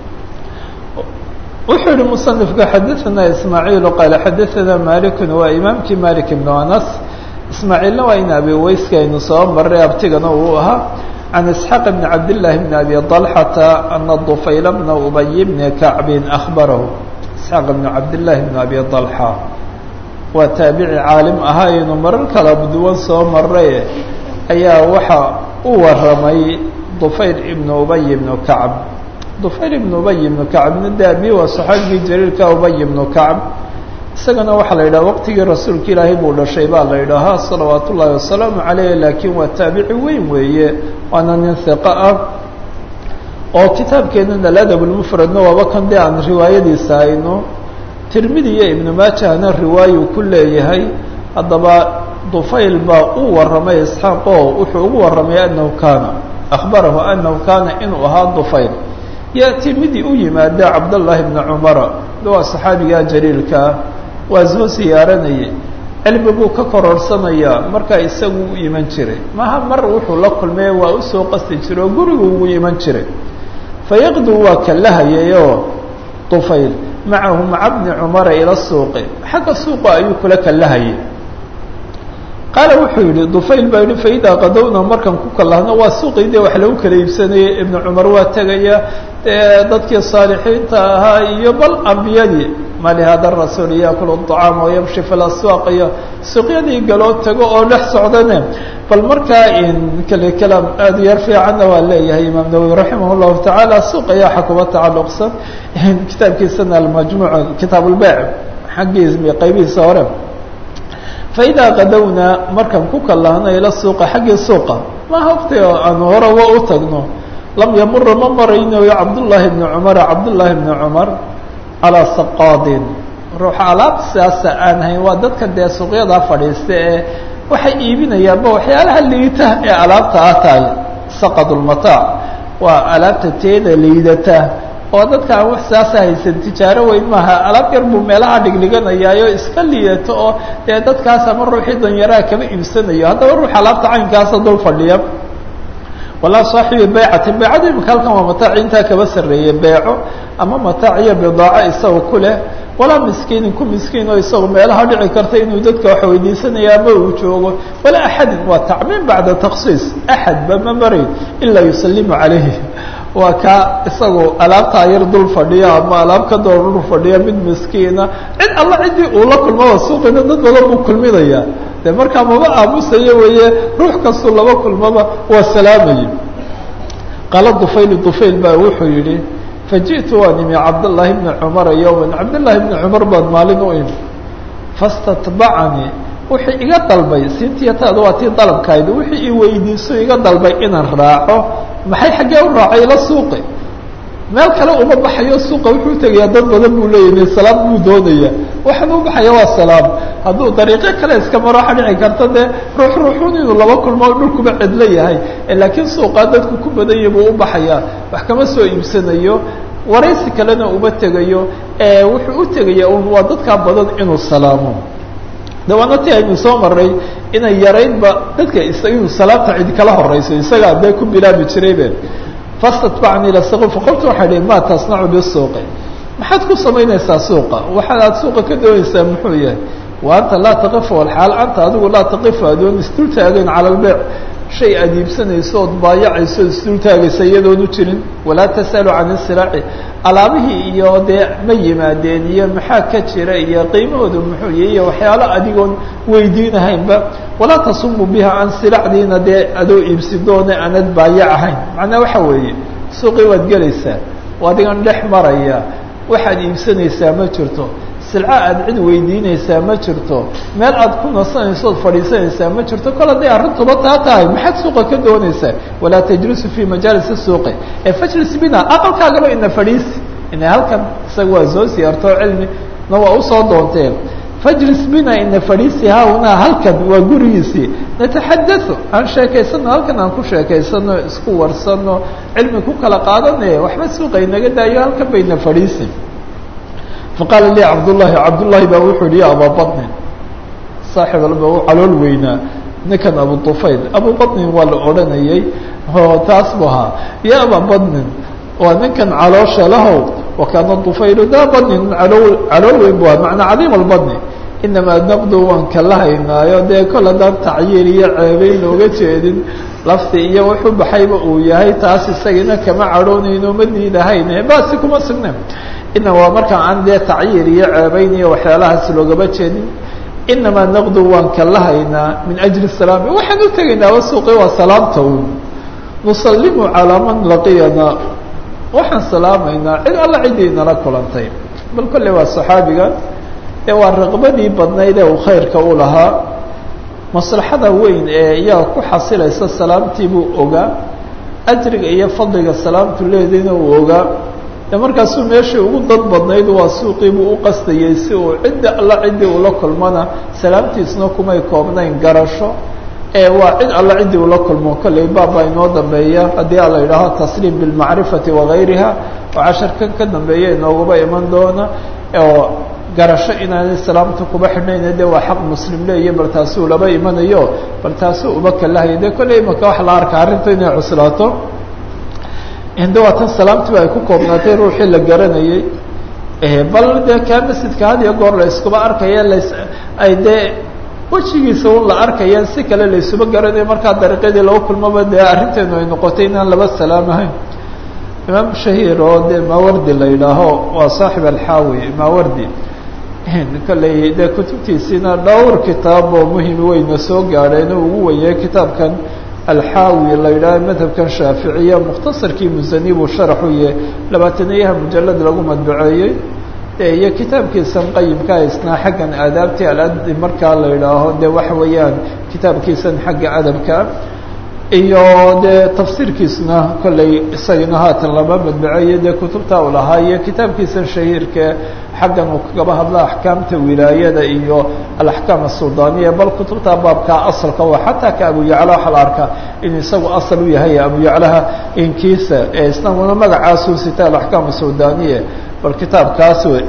wuxuu yihi musanifku xadaثana ismaaciilu qaale xadaثana malikun waa imaamkii malik ibnu anas ismaaciilna waa in abi weyska aynu soo maray abtigana uu ahaa can isxaaq bni cabdillaahi bni abi طalxata ana dufayla bna ubay bni kacbin ahbarahu isxaaq bni cabdillaahi bni abi طalxa waa taabici caalim ahaa aynu marar kala duwan soo maray ayaa waxa u waramay dufayl ibnu ubay ibnu kacb dufayl ibnu ubay ibnu kacbna de abi waa saxaabigii jaliilka ubay ibnu kacb isagana waxaa la yidhaha waqtigii rasuulka ilaahay buu dhashay baa la yidhaahaa salawaat ullaahi wasalaamu caleyh laakiin waa taabici weyn weeye waana nin hiqa ah oo kitaabkeenana aladab lmufradna waaba kan dee aan riwaayadiisa hayno tirmidi iyo ibnu maajahna riwaayu ku leeyahay haddaba dufayl baa u waramay isxaaq oo wuxuu ugu waramay anahu kaana akhbarahu anahu kaana inuu ahaa dufayl yaati midii u yimaada cabdاllahi bna cumara waa saxaabigaa jaliilkaa waa soo siyaaranayay cilmi buu ka kororhsanayaa markaa isagu u iman jiray maha mar wuxuu la kulmay waa usoo qasti jiray oo gurigu ugu iman jiray fayaqdu waa kalahayayoo dufayl macahu maca bni cumara ila suuqi xagga suuqa ayuu kula kalahayay qaala wuxuu yihi dufayl baa yihi faidaa qadowna markaan ku kalahno waa suuqii dee wax lagu kala iibsanayay ibnu cumar waa tegaya dadkii saalixiinta ahaa iyo bal ambiyadii ma lihada rasuul yaakulu طacaama wayamshi fi laswaaq iyo suuqyadii galoo tago oo dhex socdane bal markaa kale kalaam aada yar fiicanna waa leeyahay imaam nawowi raximah llahu tacaala suuq ayaa waxa kuba tacaluqsan kitaabkiisana almajmuuc kitaab lbeyc xaggiis qaybihiisa hore faidaa qadowna markaan ku kallahna ila suuqa xaggii suuqa maha waqti aan horaba u tagno lam yamura ma maraynayo cabdullaahi bni cumara cabdullaahi bni cumar calaa saqaadin ruuxa alaabta sidaasa aan hayn waa dadka dee suuqyadaa fadhiista ee waxay iibinayaanba waxyaalaha liita ee alaabta ah tahay saqad lmataac waa alaabta teeda liidata oo dadka aan wax sidaasa haysan tijaaro weyn maaha alaab yar buu meelaha dhigdhiganayaayo iska liidato oo dee dadkaas ama ruuxii danyaraha kama iibsanayo haddaba ruux alaabta caynkaasa dul fadhiya walaa saaxibi baycatin baycada imika halkan waa mataaci intaa kaba sarreeye beeco ama mataac iyo bidaaco isaga ku leh walaa miskiinin ku miskiin oo isagu meelaha dhici karta inuu dadka wax weydiisanaya ama uu joogo walaa axadin waa tacmiim bacda taksiis axadba ma marayn ilaa yusalimu calayhi waa kaa isagu alaabtaa yar dul fadhiya ama alaab ka door dul fadhiya mid miskiina cid alla ciddii uu la kulmaba suuqina dad badan buu kulminayaa de markaa maba aamusayo weeye ruux kastuu laba kulmaba waa salaamaya qaala dufayl dufayl baa wuxuu yihi faji'tu waan imi cabdالlahi bni cumara yowma cabdالlahi bni cumar baan maalin u imi fastatbacanii wuxuu iga dalbay sintiyataada waa tii dalabkayda wixii i weydiiso iga dalbay inaan raaco maxay xaggee u raacay ila suuqi meel kale uma baxayo suuqa wuxuu tegayaa dad badan buu leeyahay salaam buu doonaya waxaan u baxaya waa salaam hadduu dariiqyo kale iska maro waxa dhici karta dee ruux ruuxun inuu laba kulmo dhulkuba cidlo yahay laakiin suuqaa dadku ku badanya buu u baxayaa wax kama soo iibsanayo waraysi kalena uma tegayo wuxuu u tegaya un waa dadkaa badan inuu salaamo dawaana ti aynu soo maray inay yaraynba dadka inuu salaamta cid kala horeyso isagaa dee ku bilaabi jiraybe fastatbacni ila suuqi faqultu waxay dhi ma tasnacu bisuuqi maxaad ku samaynaysaa suuqa waxaad suuqa ka doonaysaa muxuu yahay wa anta laa taqifu walxaal anta adigu laa taqifu adoon isdul taagayn cala albeyc shay aad iibsanayso ood baayacayso ood isdul taagaysa iyadoonu jirin walaa tas'alu can isiraaci alaabihii iyo dee ma yimaadeen iyo maxaa ka jira iyo qiimahooda muxuu yahy iyo waxyaalo adigoon weydiinahaynba walaa tasumu biha can silacdiina dee adoo iibsidoona aanad baayac ahayn macnaa waxa weeye suuqii waad gelaysaa adigan dhex maraya waxaad iibsanaysaa ma jirto silco aad cid weydiinaysaa ma jirto meel aad ku nasanayso ood fadhiisanaysaa ma jirto kol hadday arrintuba taa tahay maxaad suuqa ka doonaysaa walaa tajlisu fii majaalisi suuqi ee fajlis bina aqalkaagaba ina fadhiisi ina halkan isaga waa soo siyaartoo cilmi na waa usoo doonteen fajlis bina ina fadhiisi haunaa halkan waa gurigiisii nataxadau aan sheekaysano halkan aan ku sheekaysano isku warsano cilmi ku kala qaadane waxba suuqa inaga daayo halkan bayna fadhiisi faqaala lii cabdullahi cabdullahi baa wuxuu yihi ya abaa baطnin saaxib alba u calool weynaa ninkan abu طufayl abu baطnin waa la odhanayay oo taas bu ahaa ya abaa baطnin waa ninkan caloosha lahow wakaana طufaylu daa baطnin alool calool weyn bu aha macnaa cadiim albaطni inamaa naqdu waan kala haynaayo dee kol haddaan tacyiir iyo ceebeyn looga jeedin lafti iyo wuxuu baxayba uu yahay taas isagina kama cadhoonayno ma diidahayne basi kuma sugna ina waa markaan aan dee tacyiir iyo ceebeyn iyo waxyaalahaas loogama jeedin inamaa naqdu waan kala haynaa min ajli salaami waxaan u tegaynaa wasuuqi waa salaamta un nusalimu calaa man laqiyana waxaan salaamaynaa cid alla ciddii nala kulantay bal kolle waa saxaabiga ee waa raqbadii badnayd ee uu khayrka u lahaa maslaxada weyn ee iyaga ku xasilaysa salaamtii buu ogaa ajriga iyo fadliga salaamtu leedayna uu ogaa de markaasuu meeshii ugu dad badnayd waa suuqii buu u qastayey si uu cidda alla ciddii ula kulmana salaamtiisna kumay koobnayn garasho ee waa cid alla ciddii ula kulmo kolley baabaa inoo dambeeya haddii ala yidhaaho tasliim bilmacrifati wagayriha oo casharkan ka dambeeya inooguba iman doona oo garasho inaanay salaamta kuba xidhnayna de waa xaq muslim leeya bal taasuu laba imanayo bal taasuu uba kalahaya de kolley imaka waxa la arka arrinta inay cuslaato hinde waa tan salaamtiba ay ku koobnaatay ruuxii la garanayay bal dee kaa masjidka had iyo goor la iskuba arkaya las ay dee wejigiisa un la arkaya si kale la isuba garanayo markaa dariiqyadii lagu kulmaba dee arrinteenu ay noqotay inaan laba salaamahayn imaam shahiir oo dee maawardi la yidhaaho waa saaxib alxaawi maawardi kolley dee kutubtiisiina dhowr kitaab oo muhim weyna soo gaadheen oo ugu weyay kitaabkan alxaawi la yidhaaho madhabkan shaaficiya mukhtasarkii musani buu sharaxu yahe labaatanayaha mujalad lagu madbaceeyey de iyo kitaabkiisan qayimka isnaa xaggan aadaabtii aladi markaa la idhaaho de waxa weeyaan kitaabkiisan xagga adabka iyo dee tafsiirkiisna kolley isagana haatan lama madbaceeyo dee kutubta u lahaa iyo kitaabkiisan shahiirka xaggan uu kagaba hadla axkaamta wilaayada iyo alaxkaam asuldaaniya bal kutubta baabkaa asalka wa xataa ka abu yacla waxaa la arkaa inuu isagu asal u yahay abu yaclaha inkiisa ee isnaguna magacaasuu sita alaxkaam asuldaaniya bal kitaabkaas wey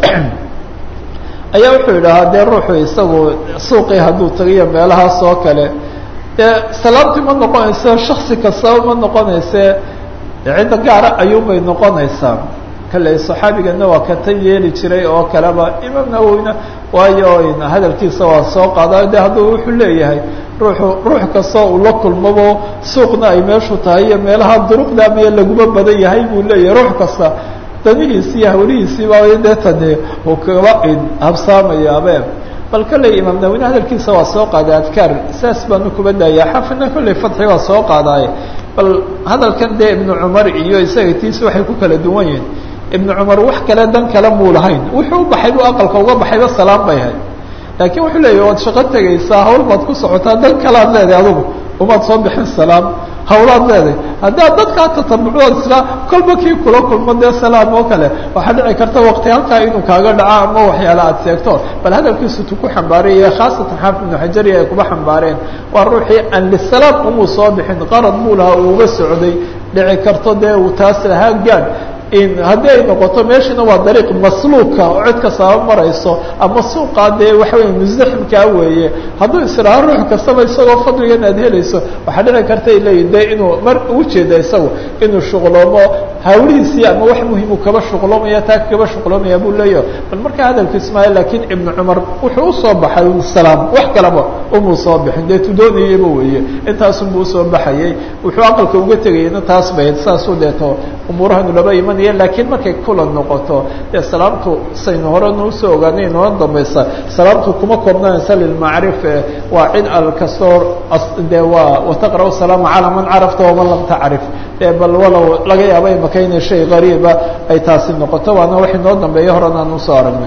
ayaa wuxuu yidhahaa dee ruuxu isagu suuqii hadduu tagayo meelahaas oo kale dee salaamtii ma noqonayso shaksi kastaba ma noqonayse cidda gaara ayuunbay noqonaysaa kale saxaabigana waa ka tan yeeli jiray oo kaleba imaam nawowina waayo hadalkiisa waa soo qaada de hadduu wuxuu leeyahay ruuxu ruux kastoo uu la kulmabo suuqna ay meeshu tahay iyo meelaha duruqda miya laguma badan yahay buu leeyahay ruux kasta danihiisi iyo hawlihiisiiba dee tani uu kaba habsaamayabe bal kolley imaam nawine hadalkiisa waa soo qaaday adkaar saas baanu kuba daaya xafidna kolley fadxi waa soo qaadaaye bal hadalkan dee ibnu cumar iyo isaga tiisi waxay ku kala duwan yihin ibnu cumar wax kale dan kale muu lahayn wuxuu u baxay buu aqalka uga baxayba salaam bay ahayd laakiin wuxuu leeyahy waad shaqo tegaysaa hawl baad ku socotaa dan kalead leedahay adugu umaad soo bixin salaam hawlaad leedahay haddaad dadkaa tatabucood isla kolba kii kula kulmo dee salaam oo kale waxaa dhici karta waqti halkaa inuu kaaga dhaco ama waxyaala aad seegto bal hadalkiisu tu ku xambaaraya khaasatan xaafid ibnu xajariya ay kuba xambaareen waa ruuxii aan lisalaam umuu soo bixin qarad muu lahaa uuga socday dhici karto dee uu taas lahaa gaad haddii ay noqoto meeshana waa dariiq masluuka oo cid kastaba marayso ama suuqaa dee waxa weya musdaximkaa weeye hadduu israaho ruux kastaba isagoo fadligan aad helayso waxaa dhici karta ay leeyihin de inuu mar ujeeda isagu inuu shuqloomo hawlihiisii ama wax muhimu kaba shuqloomaya taa kaba shuqloomaya buu leeyahy bal markaa hadalku ismaail laakiin ibnu cumar wuxuu usoo baxay salaam wax kalaba umuu soo bixin dee tudoonayaba weeye intaasunbu usoo baxayay wuxuu aqalka uga tegayana taas bayd saasuu deeto umuurahanu laba imanaya lakiin markay kulan noqoto dee salaamtu saynu horena usoo ogaanay inoo dambaysa salaamtu kuma koobnanaysa lilmacrif waa cid al kastoo de waa wataqra' salaama calaa man carafta waman lam tacrif e bal walow laga yaaba imaka inay shay qariiba ay taasi noqoto waana wax inoo dambeeya horan aan usoo aragnay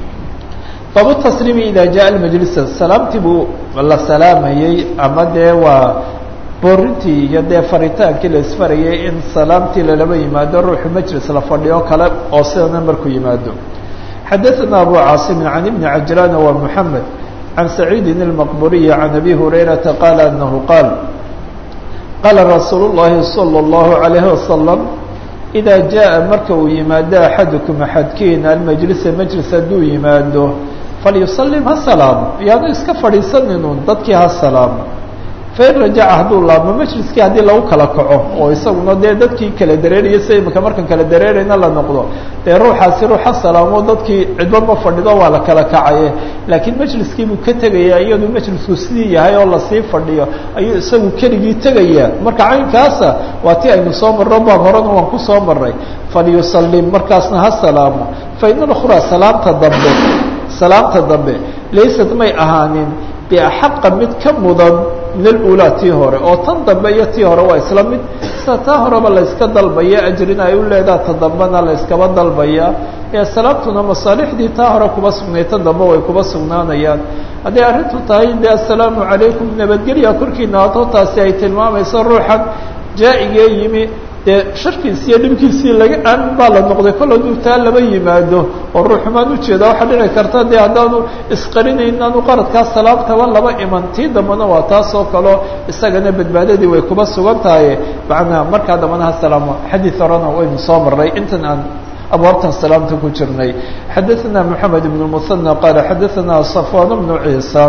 baabu tasliimi ida jaa majlisa salaamtii buu la salaamayey ama dee waa boorintii iyo dee faritaankii la isfarayay in salaamtii lalaba yimaado ruuxu majlis la fadhiyo kale oo sidana markuu yimaado xadaثana abu caasimin can ibni cajlaan wa mحamed can saciidin الmaqburiyi can abi hurayrata qaala anahu qaal qaala rasuul الlahi salى الlahu عalayhi wasalam إida jaءa marka uu yimaado axadukum axadkiina almajlisa majlis hadduu yimaado falyusalim ha salaamo yaanu iska fadhiisaninun dadkii ha salaamo fain rajaca hadduu laabmo majliskii haddii lagu kala kaco oo isaguna dee dadkii kala dareeraya sida imika markan kala dareerayna la noqdo dee ruuxaasi ruuxa salaamo dadkii cidba ma fadhido waa la kala kacaye laakiin majliskii buu ka tegaya iyaduu majlisku sidii yahay oo lasii fadhiyo ayuu isagu keligii tegaya marka caynkaasa waa ti aynu soo marro baab horena waan kusoo maray falyusalim markaasna ha salaamo fain اlأkhraa salaamta dambe salaamta dambe laysat may ahaanin biaxaqa mid ka mudan min alulaa tii hore oo tan dambe iyo tii hore waa isla mid sida taa horeba layska dalbaya ajrina ay u leedaha ta dambena layskaba dalbaya ee salaamtuna masaalixdii taa hore kuba sugnay ta dambe way kuba sugnaanayaan hadday arrintu tahay de assalaamu calaykum nabadgelya korkiina ato taasi ay tilmaamayso ruuxan jaa-igee yimi dee sharkiisi iyo dhibkiisii laga aamin baa la noqday kol hadduu taa laba yimaado oo ruuxumaan ujeeda waxaa dhici karta dee haddaanu isqarinayn aanu qaradkaa salaamtaba laba iman tii dambena waa taas oo kaleo isagana badbaadadii way kuba sugan tahay macnaa markaa dambana ha salaamo xadiid horena waynu soo marray intan aan abwaabtan salaamta ku jirnay xadaثana moxamed ibn musanى qaala xadaثana safwan bnu ciisa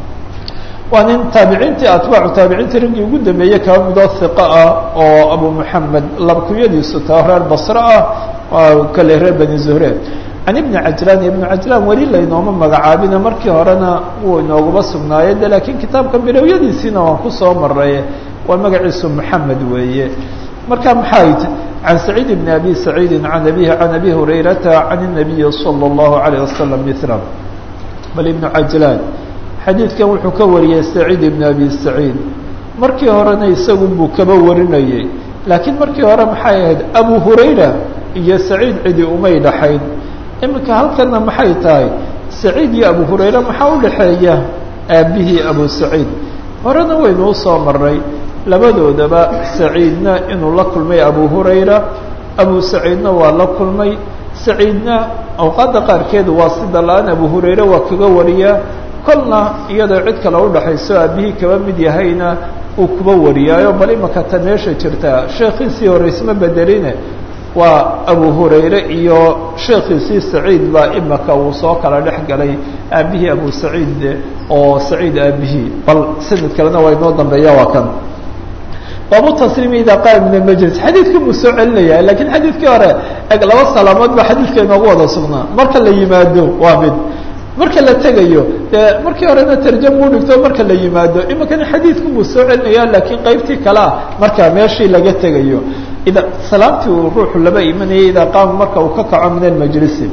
waa nin taabiciintii atbaacu taabiciintii raggii ugu dambeeyey kaba midoo hiqa ah oo abu moxamed labkuyadiisu taa reer basre ah kale reer bani zuhre can ibni cajlaan ibnu cajlaan weli laynooma magacaabina markii horena wuu inooguma sugnaaye de laakiin kitaabka bilowyadiisiina waan kusoo maray waa magaciisu moxamed weeye marka maxay can saciid bni abi saciidi can abihi can abi hurayrata can الnabiyi salى اllahu عalيه wasalam mila bal ibnu cajlaan xadiidkan wuxuu ka wariyey saciid ibn abi saciid markii horena isagu buu kaba warinayey laakiin markii hore maxay ahayd abu hurayra iyo saciid cidi umay dhaxayn iminka halkana maxay tahay saciid iyo abu hurayre maxaa u dhexeeya aabbihii abu saciid horena waynu usoo maray labadoodaba saciidna inuu la kulmay abu hurayra abu saciidna waa la kulmay saciidna awqaadda qaarkeed waa sida la-aan abu hurayre waa kaga wariyaa kolna iyadoo cid kale udhaxayso aabihii kaba mid yahayna uu kuba wariyaayo bal imaka ta meesha jirta sheekhiisii hore isma bedeline waa abu hurayre iyo sheekhiisii saciid baa imaka uu soo kala dhex galay aabihii abu saciid oo saciid aabihii bal sanad kalena waa inoo dambeeya waa kan baabu tasliimi idaa qaama min almajlis xadiidkii buu soo celinaya lakiin xadiidkii hore eg laba salaamood baa xadiidka inoogu wada sugnaa marka la yimaado waa mid marka la tegayo dee markii horena tarjama u dhigto marka la yimaado imikana xadiidku buu soo celinaya laakiin qaybtii kale ah marka meeshii laga tegayo ida salaamtii uu ruuxu laba imanayay idaa qaama marka uu ka kaco min almajlisi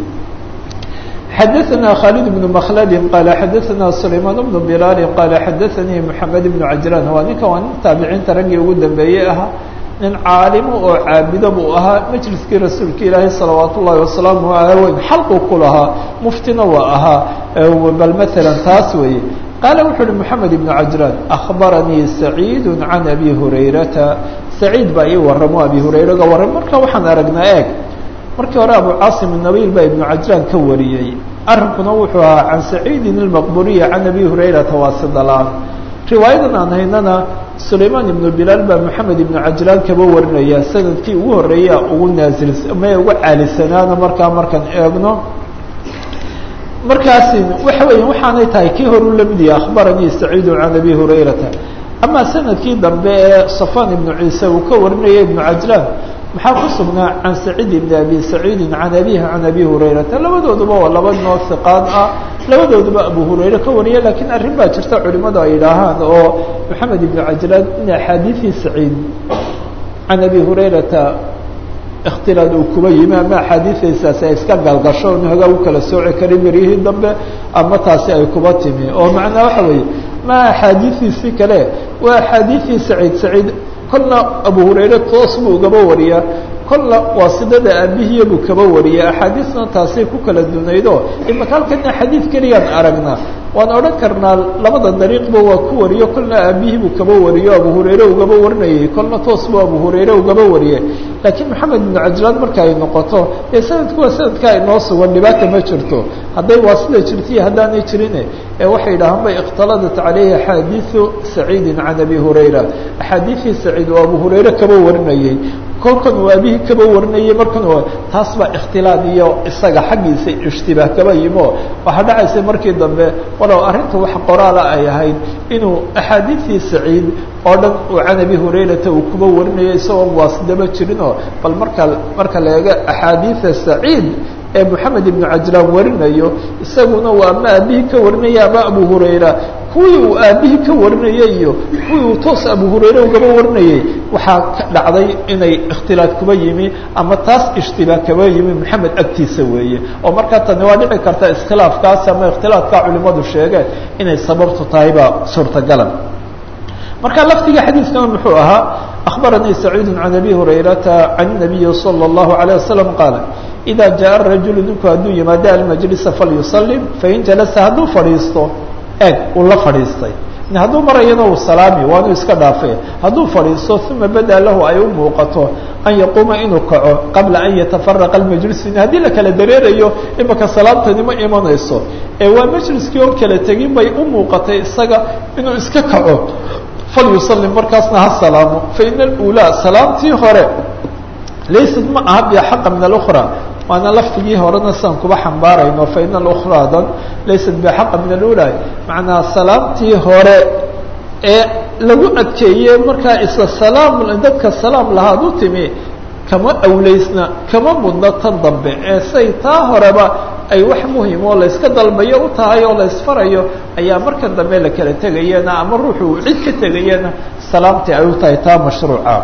xadaثna khالد بن مkلd qال xadaثna سlayman بن بlal qال xadaثnii محamed بن cajrاn waa ninka waa nin taabiciinta raggii ugu dambeeyey ahaa nin caalimo oo caabido buu ahaa majliskii rasuulka ilaahi salawaat ullahi wasalaamu aley xalqu ku lahaa muftina waa ahaa bal mثalا taas weeye qaala wuxu uhi محamed بن cajrاn أخbaranii سacيid عan abi hurayrata saciid baa ii waramo abi hurayraga warram marka waxaan aragnaa eeg markii hore abu caasim الnabiil baa ibnu cajraan ka wariyey arrinkuna wuxuu ahaa can saciidin اlmaqburiya can abi hurayrata waasidalaan riwaayadan aan haynana sulaymaan ibnu bilaal baa moxamed ibnu cajraan kaba warinaya sanadkii ugu horeeya ugu naazils ma ugu caalisanaana markaa markaan eegno markaasi waxa weya waxaanay tahay kii horu lamid yahay akhbaranii saciidu can abi hurayrata ama sanadkii dambe ee safan ibnu ciise uu ka warinaya ibnu cajraan maxaa ku sugnaa can saciid ibni abi saciidin can abihi can abi hurayrata labadooduba waa laba noo hiqaad ah labadooduba abu hurayre ka wariya lakiin arrin baa jirta culimadu ay idhaahaan oo maxamed ibnu cajlaan in axaadiiii saciid can abi hurayrata ikhtilaad uu kuba yimi ama axaadiiaysaasi ay iska galgasho n hogaa u kala sooci karin beryihii dambe ama taasi ay kuba timi oo macnaa waxa weeye ma axaadiiiisii kale waa axaadiiii saciid saciid kolna abu hurayre toos buu ugaba wariyaa kolna waasidada aabihiya buu kaba wariya axaadiisna taasay ku kala dunaydo imaka halkana xadiid keliyaan aragnaa waan odhan karnaa labada dariiqba waa ku wariyo kolna aabihii buu kaba wariyo abu hurayre ugaba warinayay kolna toos buu abu hurayre ugaba wariyay laakiin maxamed ibnu cajlaan marka ay noqoto ee sanadku waa sanadkaa inoo sugan dhibaata ma jirto hadday waasida jirta iyo haddaanay jirine ee waxay dhahaan bay ikhtaladat caleyhi axaadiiu saciidin can abi hurayra axaadiiii saciid oo abu hurayre kaba warinayay kolkan uu aabihii kaba warinayay markan taas baa ikhtilaad iyo isaga xaggiisa ishtibaah kaba yimo waxaa dhacaysa markii dambe walow arrinta wax qoraala ay ahayd inuu axaadiiii saciid oo dhan uu can abi hurayrata uu kuba warinayo isagoon waasidaba jirinoo bal marka marka la eego axaadiida saciid ee moxamed ibnu cajlaan warinayo isaguna waa ama aabihii ka warinaya ama abu hurayra kuwii uu aabihii ka warinayay iyo kuwii uu toos abu hurayre ugaba warinayay waxaa ka dhacday inay ikhtilaad kuba yimi ama taas ishtibaah kaba yimi moxamed agtiisa weeye oo markaa tani waa dhici karta iskhilaafkaasi ama ikhtilaafkaa culimadu sheegeen inay sababtu tahay baa suurtagala marka lafdiga xadiidkana muxuu ahaa akhbaranii saciidu can abi hurayrata can nabiyi salى اllahu عalيه wasalam qaala ida jaءa rajulu ninku hadduu yimaado almajlisa falyusalim fain jalasa hadduu fadhiisto eeg uu la fadhiistay hadduu marayana uu salaami waanu iska dhaafay hadduu fadhiisto uma bada lahu ay u muuqato an yaquuma inuu kaco qabla an yatafaraqa almajlisu haddii la kala dareerayo imaka salaamtani ma imanayso ee waa majliskii oon kala tegin bay u muuqatay isaga inuu iska kaco falyusalim markaasna ha salaamo faina alulaa salaamtii hore laysad ma aha biaxaqa min alukra waana laftigii horena siaan kuba xambaarayno faina alukhraadan laysat biaxaqa min alula macnaa salaamtii hore ee lagu adkeeye markaa isla salaam dadka salaam lahaad u timi kama awleysna kama mudno tan dambe ee say taa horeba ay wax muhim oo layska dalbayo u tahay oo laysfarayo ayaa markan dambe la kala tegayana ama ruuxu cid ka tegayana salaamtii ay u tahay taa mashruuca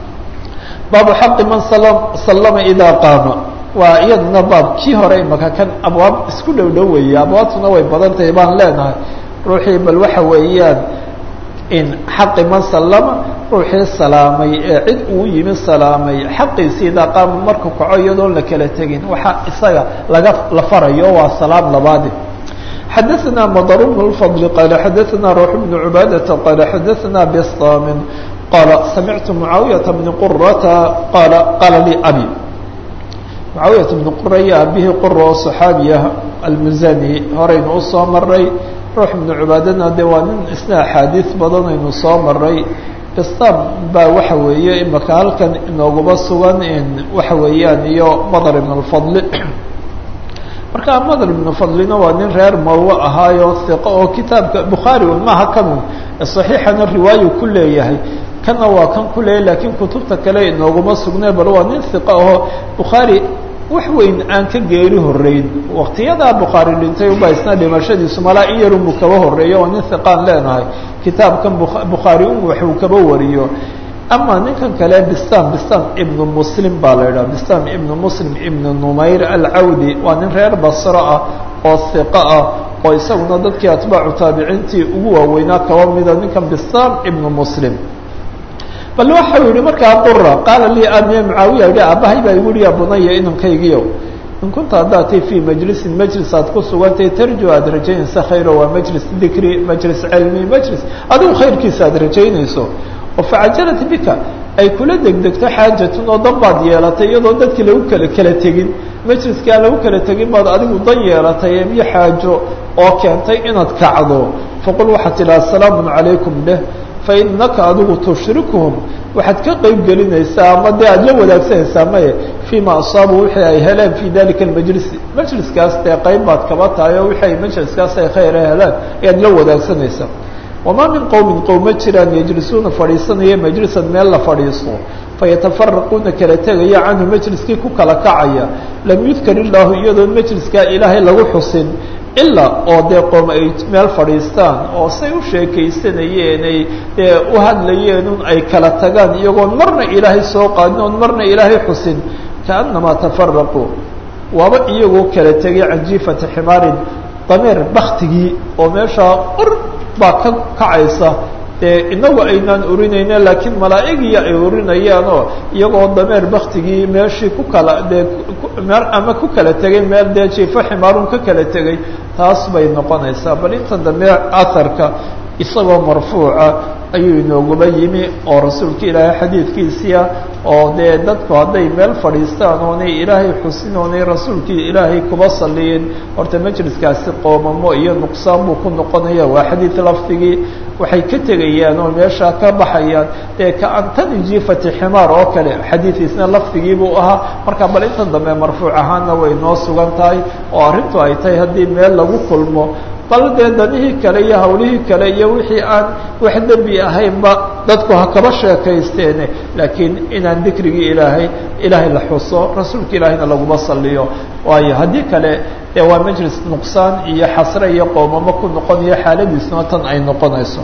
baabu xaqi man sallama idaa qaama waa iyaduna baab kii hore imaka kan abwaab isku dhow dhow weeye abwaabtuna way badan tahay baan leenahay ruuxii bal waxa weeyaan in xaqi man sallama ruuxii salaamay ee cid uu yimi salaamay xaqiisii idaa qaama markuu kaco iyadoon la kala tegin waxaa isaga laga la farayo waa salaam labaadi xadaثna mdr بن الفضل qال xadaثna روح بن عباadة qال xadaثna bstam qال samictu معaaوiyaة بن qرةa qal qala lii abي معaaوiyaة بن qura iyo abihii qura oo صxaabiya almuzani horaynu usoo maray ruux بن cibaadana de waa nin isna axaadiiث badan aynu soo maray bstam baa waxa weeye imaka halkan inoogaba sugan waxa weeyaan iyo mdr بن الفضل marka madr ibnu fadlina waa nin reer marwe ahaayo hiqo oo kitaabka bukhaari un maaha kanun saxiixana riwaayu ku leeyahay kana waa kan ku leeyahy lakiin kutubta kale inooguma sugnay bal waa nin hiqo aho bukhaari wax weyn aan ka geeri horeyn waktiyadaa bukhaari dhintay uba isna dhimashadiisu malaa in yarunbuu kaba horeeyo oo nin hiqaan leenahay kitaabkan bukhaari un waxuu kaba wariyo ama ninkan kale bistam bistam ibnu muslim baa la idhaha bistam ibnu muslim ibnu numayr alcawdi waa nin reer basro ah oo hiqo ah oo isaguna dadkii atbaacu taabiciintii ugu waaweynaa kaba mida ninkan bistam ibnu muslim bal waxau yihi markaa qura qaala lii amiya mucaawiya yihi aabahay baa igu yihi ya bunaya inankaygiyo in kunta haddaatay fii majlisin majlis aad ku sugantay tarju aada rajaynaysa khayro waa majlis dikri majlis cilmi majlis adigu khayrkiisa aad rajaynayso oo facajalat bika ay kula degdegto xaajatun oo dan baad yeelatay iyadoo dadkii lagu kala kala tegin majliskii aan lagu kala tegin baad adigu dan yeelatay iyo xaajo oo keentay inaad kacdo faqul waxaad tidhaha asalaamun calaykum dheh fainaka adigu tushrikuhum waxaad ka qeyb gelinaysaa ama dee aada la wadaagsanaysaa maye fima asaabu wixii ay heleen fi dalika almajlisi majliskaas dee qeyb baad kaba tahay oo wixii ay majliskaas ay khayr heleen ayaad la wadaagsanaysaa wamaa min qowmin qowm ma jiraan yajlisuuna fadhiisanaya majlisan meel la fadhiisto fayatafaraquuna kala tegaya canhu majliskii ku kala kacaya lam yudkar illaahu iyadoon majliskaa ilaahay lagu xusin ilaa oo dee qoom ay meel fadhiistaan oo say u sheekaysanayeen ay dee u hadlayeen un ay kala tagaan iyagoon marna ilaahay soo qaadin oon marna ilaahay xusin kaannamaa tafaraquu waaba iyagoo kala tegay can jiifati ximaarin dameer baktigii oo meeshaa ur baa ka kacaysa dee inagu aynaan urinayna laakiin malaa'igiya ay urinayaan oo iyagoo dameer baktigii meeshii ku kala dee meel ama ku kala tegay meel dee jiifo ximaarun ka kala tegay taas bay noqonaysaa bal intan dambe aharka isagoo marfuuca ayuu inooguba yimi oo rasuulka ilaahay xadiidkiisiia oo dee dadku hadday meel fadhiistaan oonay ilaahay xusin oonay rasuulkii ilaahay kuba saliyin horta majliskaasi qoomamo iyo nuqsaan buu ku noqonaya waa xadiid lafdigii waxay ka tegayaan oo meeshaa ka baxayaan dee kaantani jiifati ximaar oo kale xadiidiisna lafdigii buu ahaa marka bal intan dambe marfuuc ahaanna way noo sugan tahay oo arrintu ay tahay haddii meel lagu kulmo bal dee danihii kale iyo hawlihii kale iyo wixii aan wax dembi ahaynba dadku ha kaba sheekaysteene laakiin inaan dikrigii ilaahay ilaahay la xuso rasuulka ilaahayna laguma saliyo waayo haddii kale dee waa majlis nuqsaan iyo xasre iyo qoomamo ku noqonayo xaaladiisuna tan ay noqonayso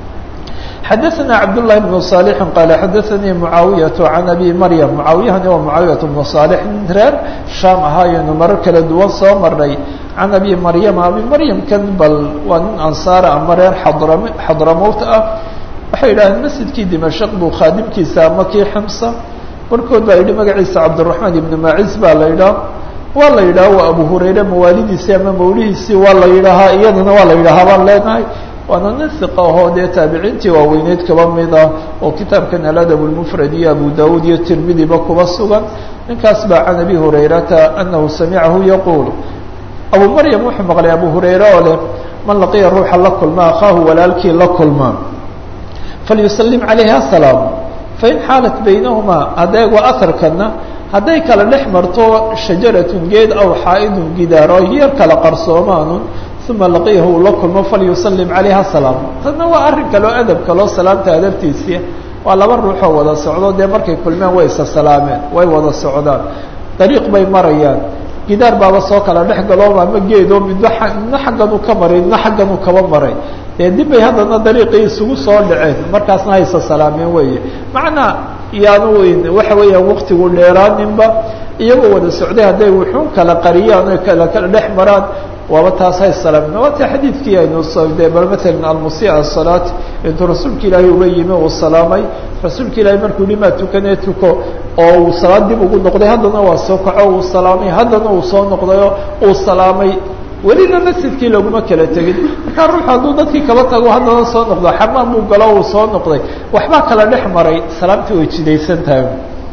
xadaثna cabdاللahi بن صالح qال xadaثnii معaawiyaة عan abi maryam معaawiyahani waa معaawiyaة بن صالح reer sham ahaayenu marar kala duwan soo maray can abi maryama abi maryamkan bal waa nin ansaara ama reer xadram xadramowt ah waxay yidhahdeen masjidkii dimashaq buu khaadimkiisa ama kii ximsa barkood baa yidhi magaciisa cabdالرaحmaan ibn maciz baa la yidhaha waa la yidhaha waa abu hurayre mawaalidiisii ama mawlihiisii waa la yidhaahaa iyadana waa la yidhahaa baan leenahay waana nin hiqa ahoo dee taabiciintii waaweyneyd kaba mid ah oo kitaabkan aladab lmufrad iyo abu dawuud iyo tirmidiba kuba sugan ninkaas baa can abi hurayrata anahu samicahu yaquul abu maryam wuxuu maqlay abu hurayre oo leh man laqiya ruuxa la kulma akhaahu walaalkii la kulma falyusalim calayhi asalaam fain xaalat baynahumaa adeeg waa aharkana hadday kala dhex marto shajaratun geed aw xaa-idun gidaar oo yar kala qarsoomaanun uma laqiyahu uu la kulmo falyusalim calayha salaam tanna waa arrin kaleo adab kaloo salaamta adabtiisii waa laba ruuxoo wada socdo dee markay kulmeen way isa salaameen way wada socdaan dariiq bay marayaan gidaar baaba soo kala dhex galooba ama geedoo midba midna xagganuu ka maray midna xagganuu kaba maray dee dib bay haddana dariiqii isugu soo dhaceen markaasna haysa salaameen weeye macnaa iyaanu waxa weeyaan waktigu dheeraaninba iyagoo wada socday hadday wuxuun kala qariyaan o kala kala dhex maraan waaba taas hay salaamna waa ta xadiidkii aynu soo de bal matalan almusia asalaat intuu rasuulka ilaahay uga yimi uu salaamay rasuulka ilaahay markuu yihi maa tukanee tuko oo uu salaad dib ugu noqday haddana waa soo kaco uu salaamay haddana uu soo noqdayo uu salaamay welina masjidkii laguma kala tegin markaa ruuxu hadduu dadkii kaba tago haddana soo noqdo xamaam buu galo uu soo noqday waxbaa kala dhex maray salaamtii way jidaysan tahay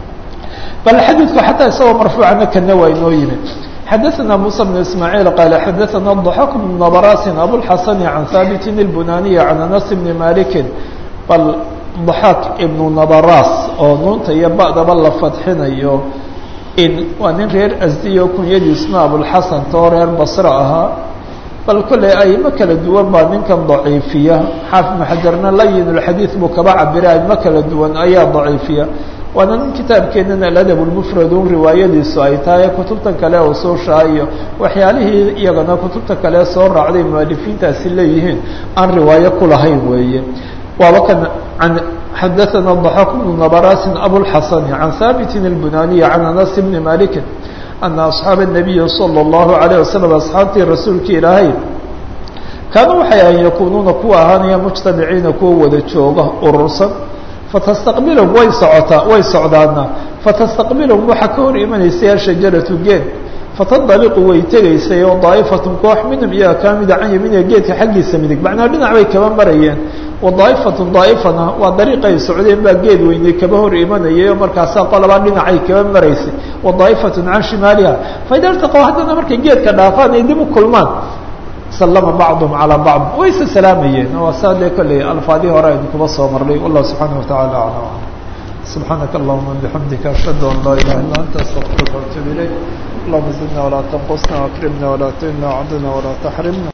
bal xadiidku xataa isagoo marfuucana kana waa inoo yimi xadaثna muسى بن ismاعيل qال xadaثna ضحك بن نبراس abوالxasن عan haaبت البناني عan أنس بن مالك bal ضحاk iبن نبراس oo nuunta iyo ba'daba la fadxinayo in waa nin reer asdiyo kunyadiisna abوالxasan too reer basre ahaa bal kolley aimo kala duwan baa ninkan ضaciifiya xaafid maxajarna layin الxadiiث buu kaba cabira aimo kala duwan ayaa ضaciifiya waana nin kitaabkeenana aladab lmufrad un riwaayadiisu ay tahay kutubtan kale usuusha iyo waxyaalihii iyagana kutubta kale soo raacday mualifiintaasi leeyihiin aan riwaayo ku lahayn weeye waaba kan an xadaثana ضaxak bnu nabarasin abوlxasani can haabitin اlbunaniyi can anas bni maliki ana asxaaba الnabiyi salى الlahu عalيه wasalam asxaabtii rasuulka ilaahay kaanuu waxay ahan yakunuuna kuwa ahaanaya mujtamiciina kuwa wada jooga urursan fatastaqbilhum way socotaa way socdaana fatastaqbilhum waxaa ka hor imanaysay ashajaratu geed fatandaliqu way tegaysay oo daa'ifatun koox minhum iyaga kaa mida can yamiiniha geedka xaggiisa midig macnaa dhinac bay kaba marayeen wa daa'ifatun daa'ifana waa dariiqay socdeen baa geed weynay kaba hor imanayay oo markaasaa qolobaa dhinacay kaba maraysay wa daa'ifatun can shimaaliha faida iltaqow haddana markay geedka dhaafaan ay dib u kulmaan slama bacduhum calaa bacd wayse salaamayeen waa saa dee kolley alfaadii hore aynu kuba soo marnay wallahu subxaana watacaala aclam subxaanaka allahuma bixamdika ashhadu an laa ilaha illa anta astaqfiruka waatuub ilayk allahuma zidna walaa tanqusna akrimna walaa tuhina wacdina walaa taxrimna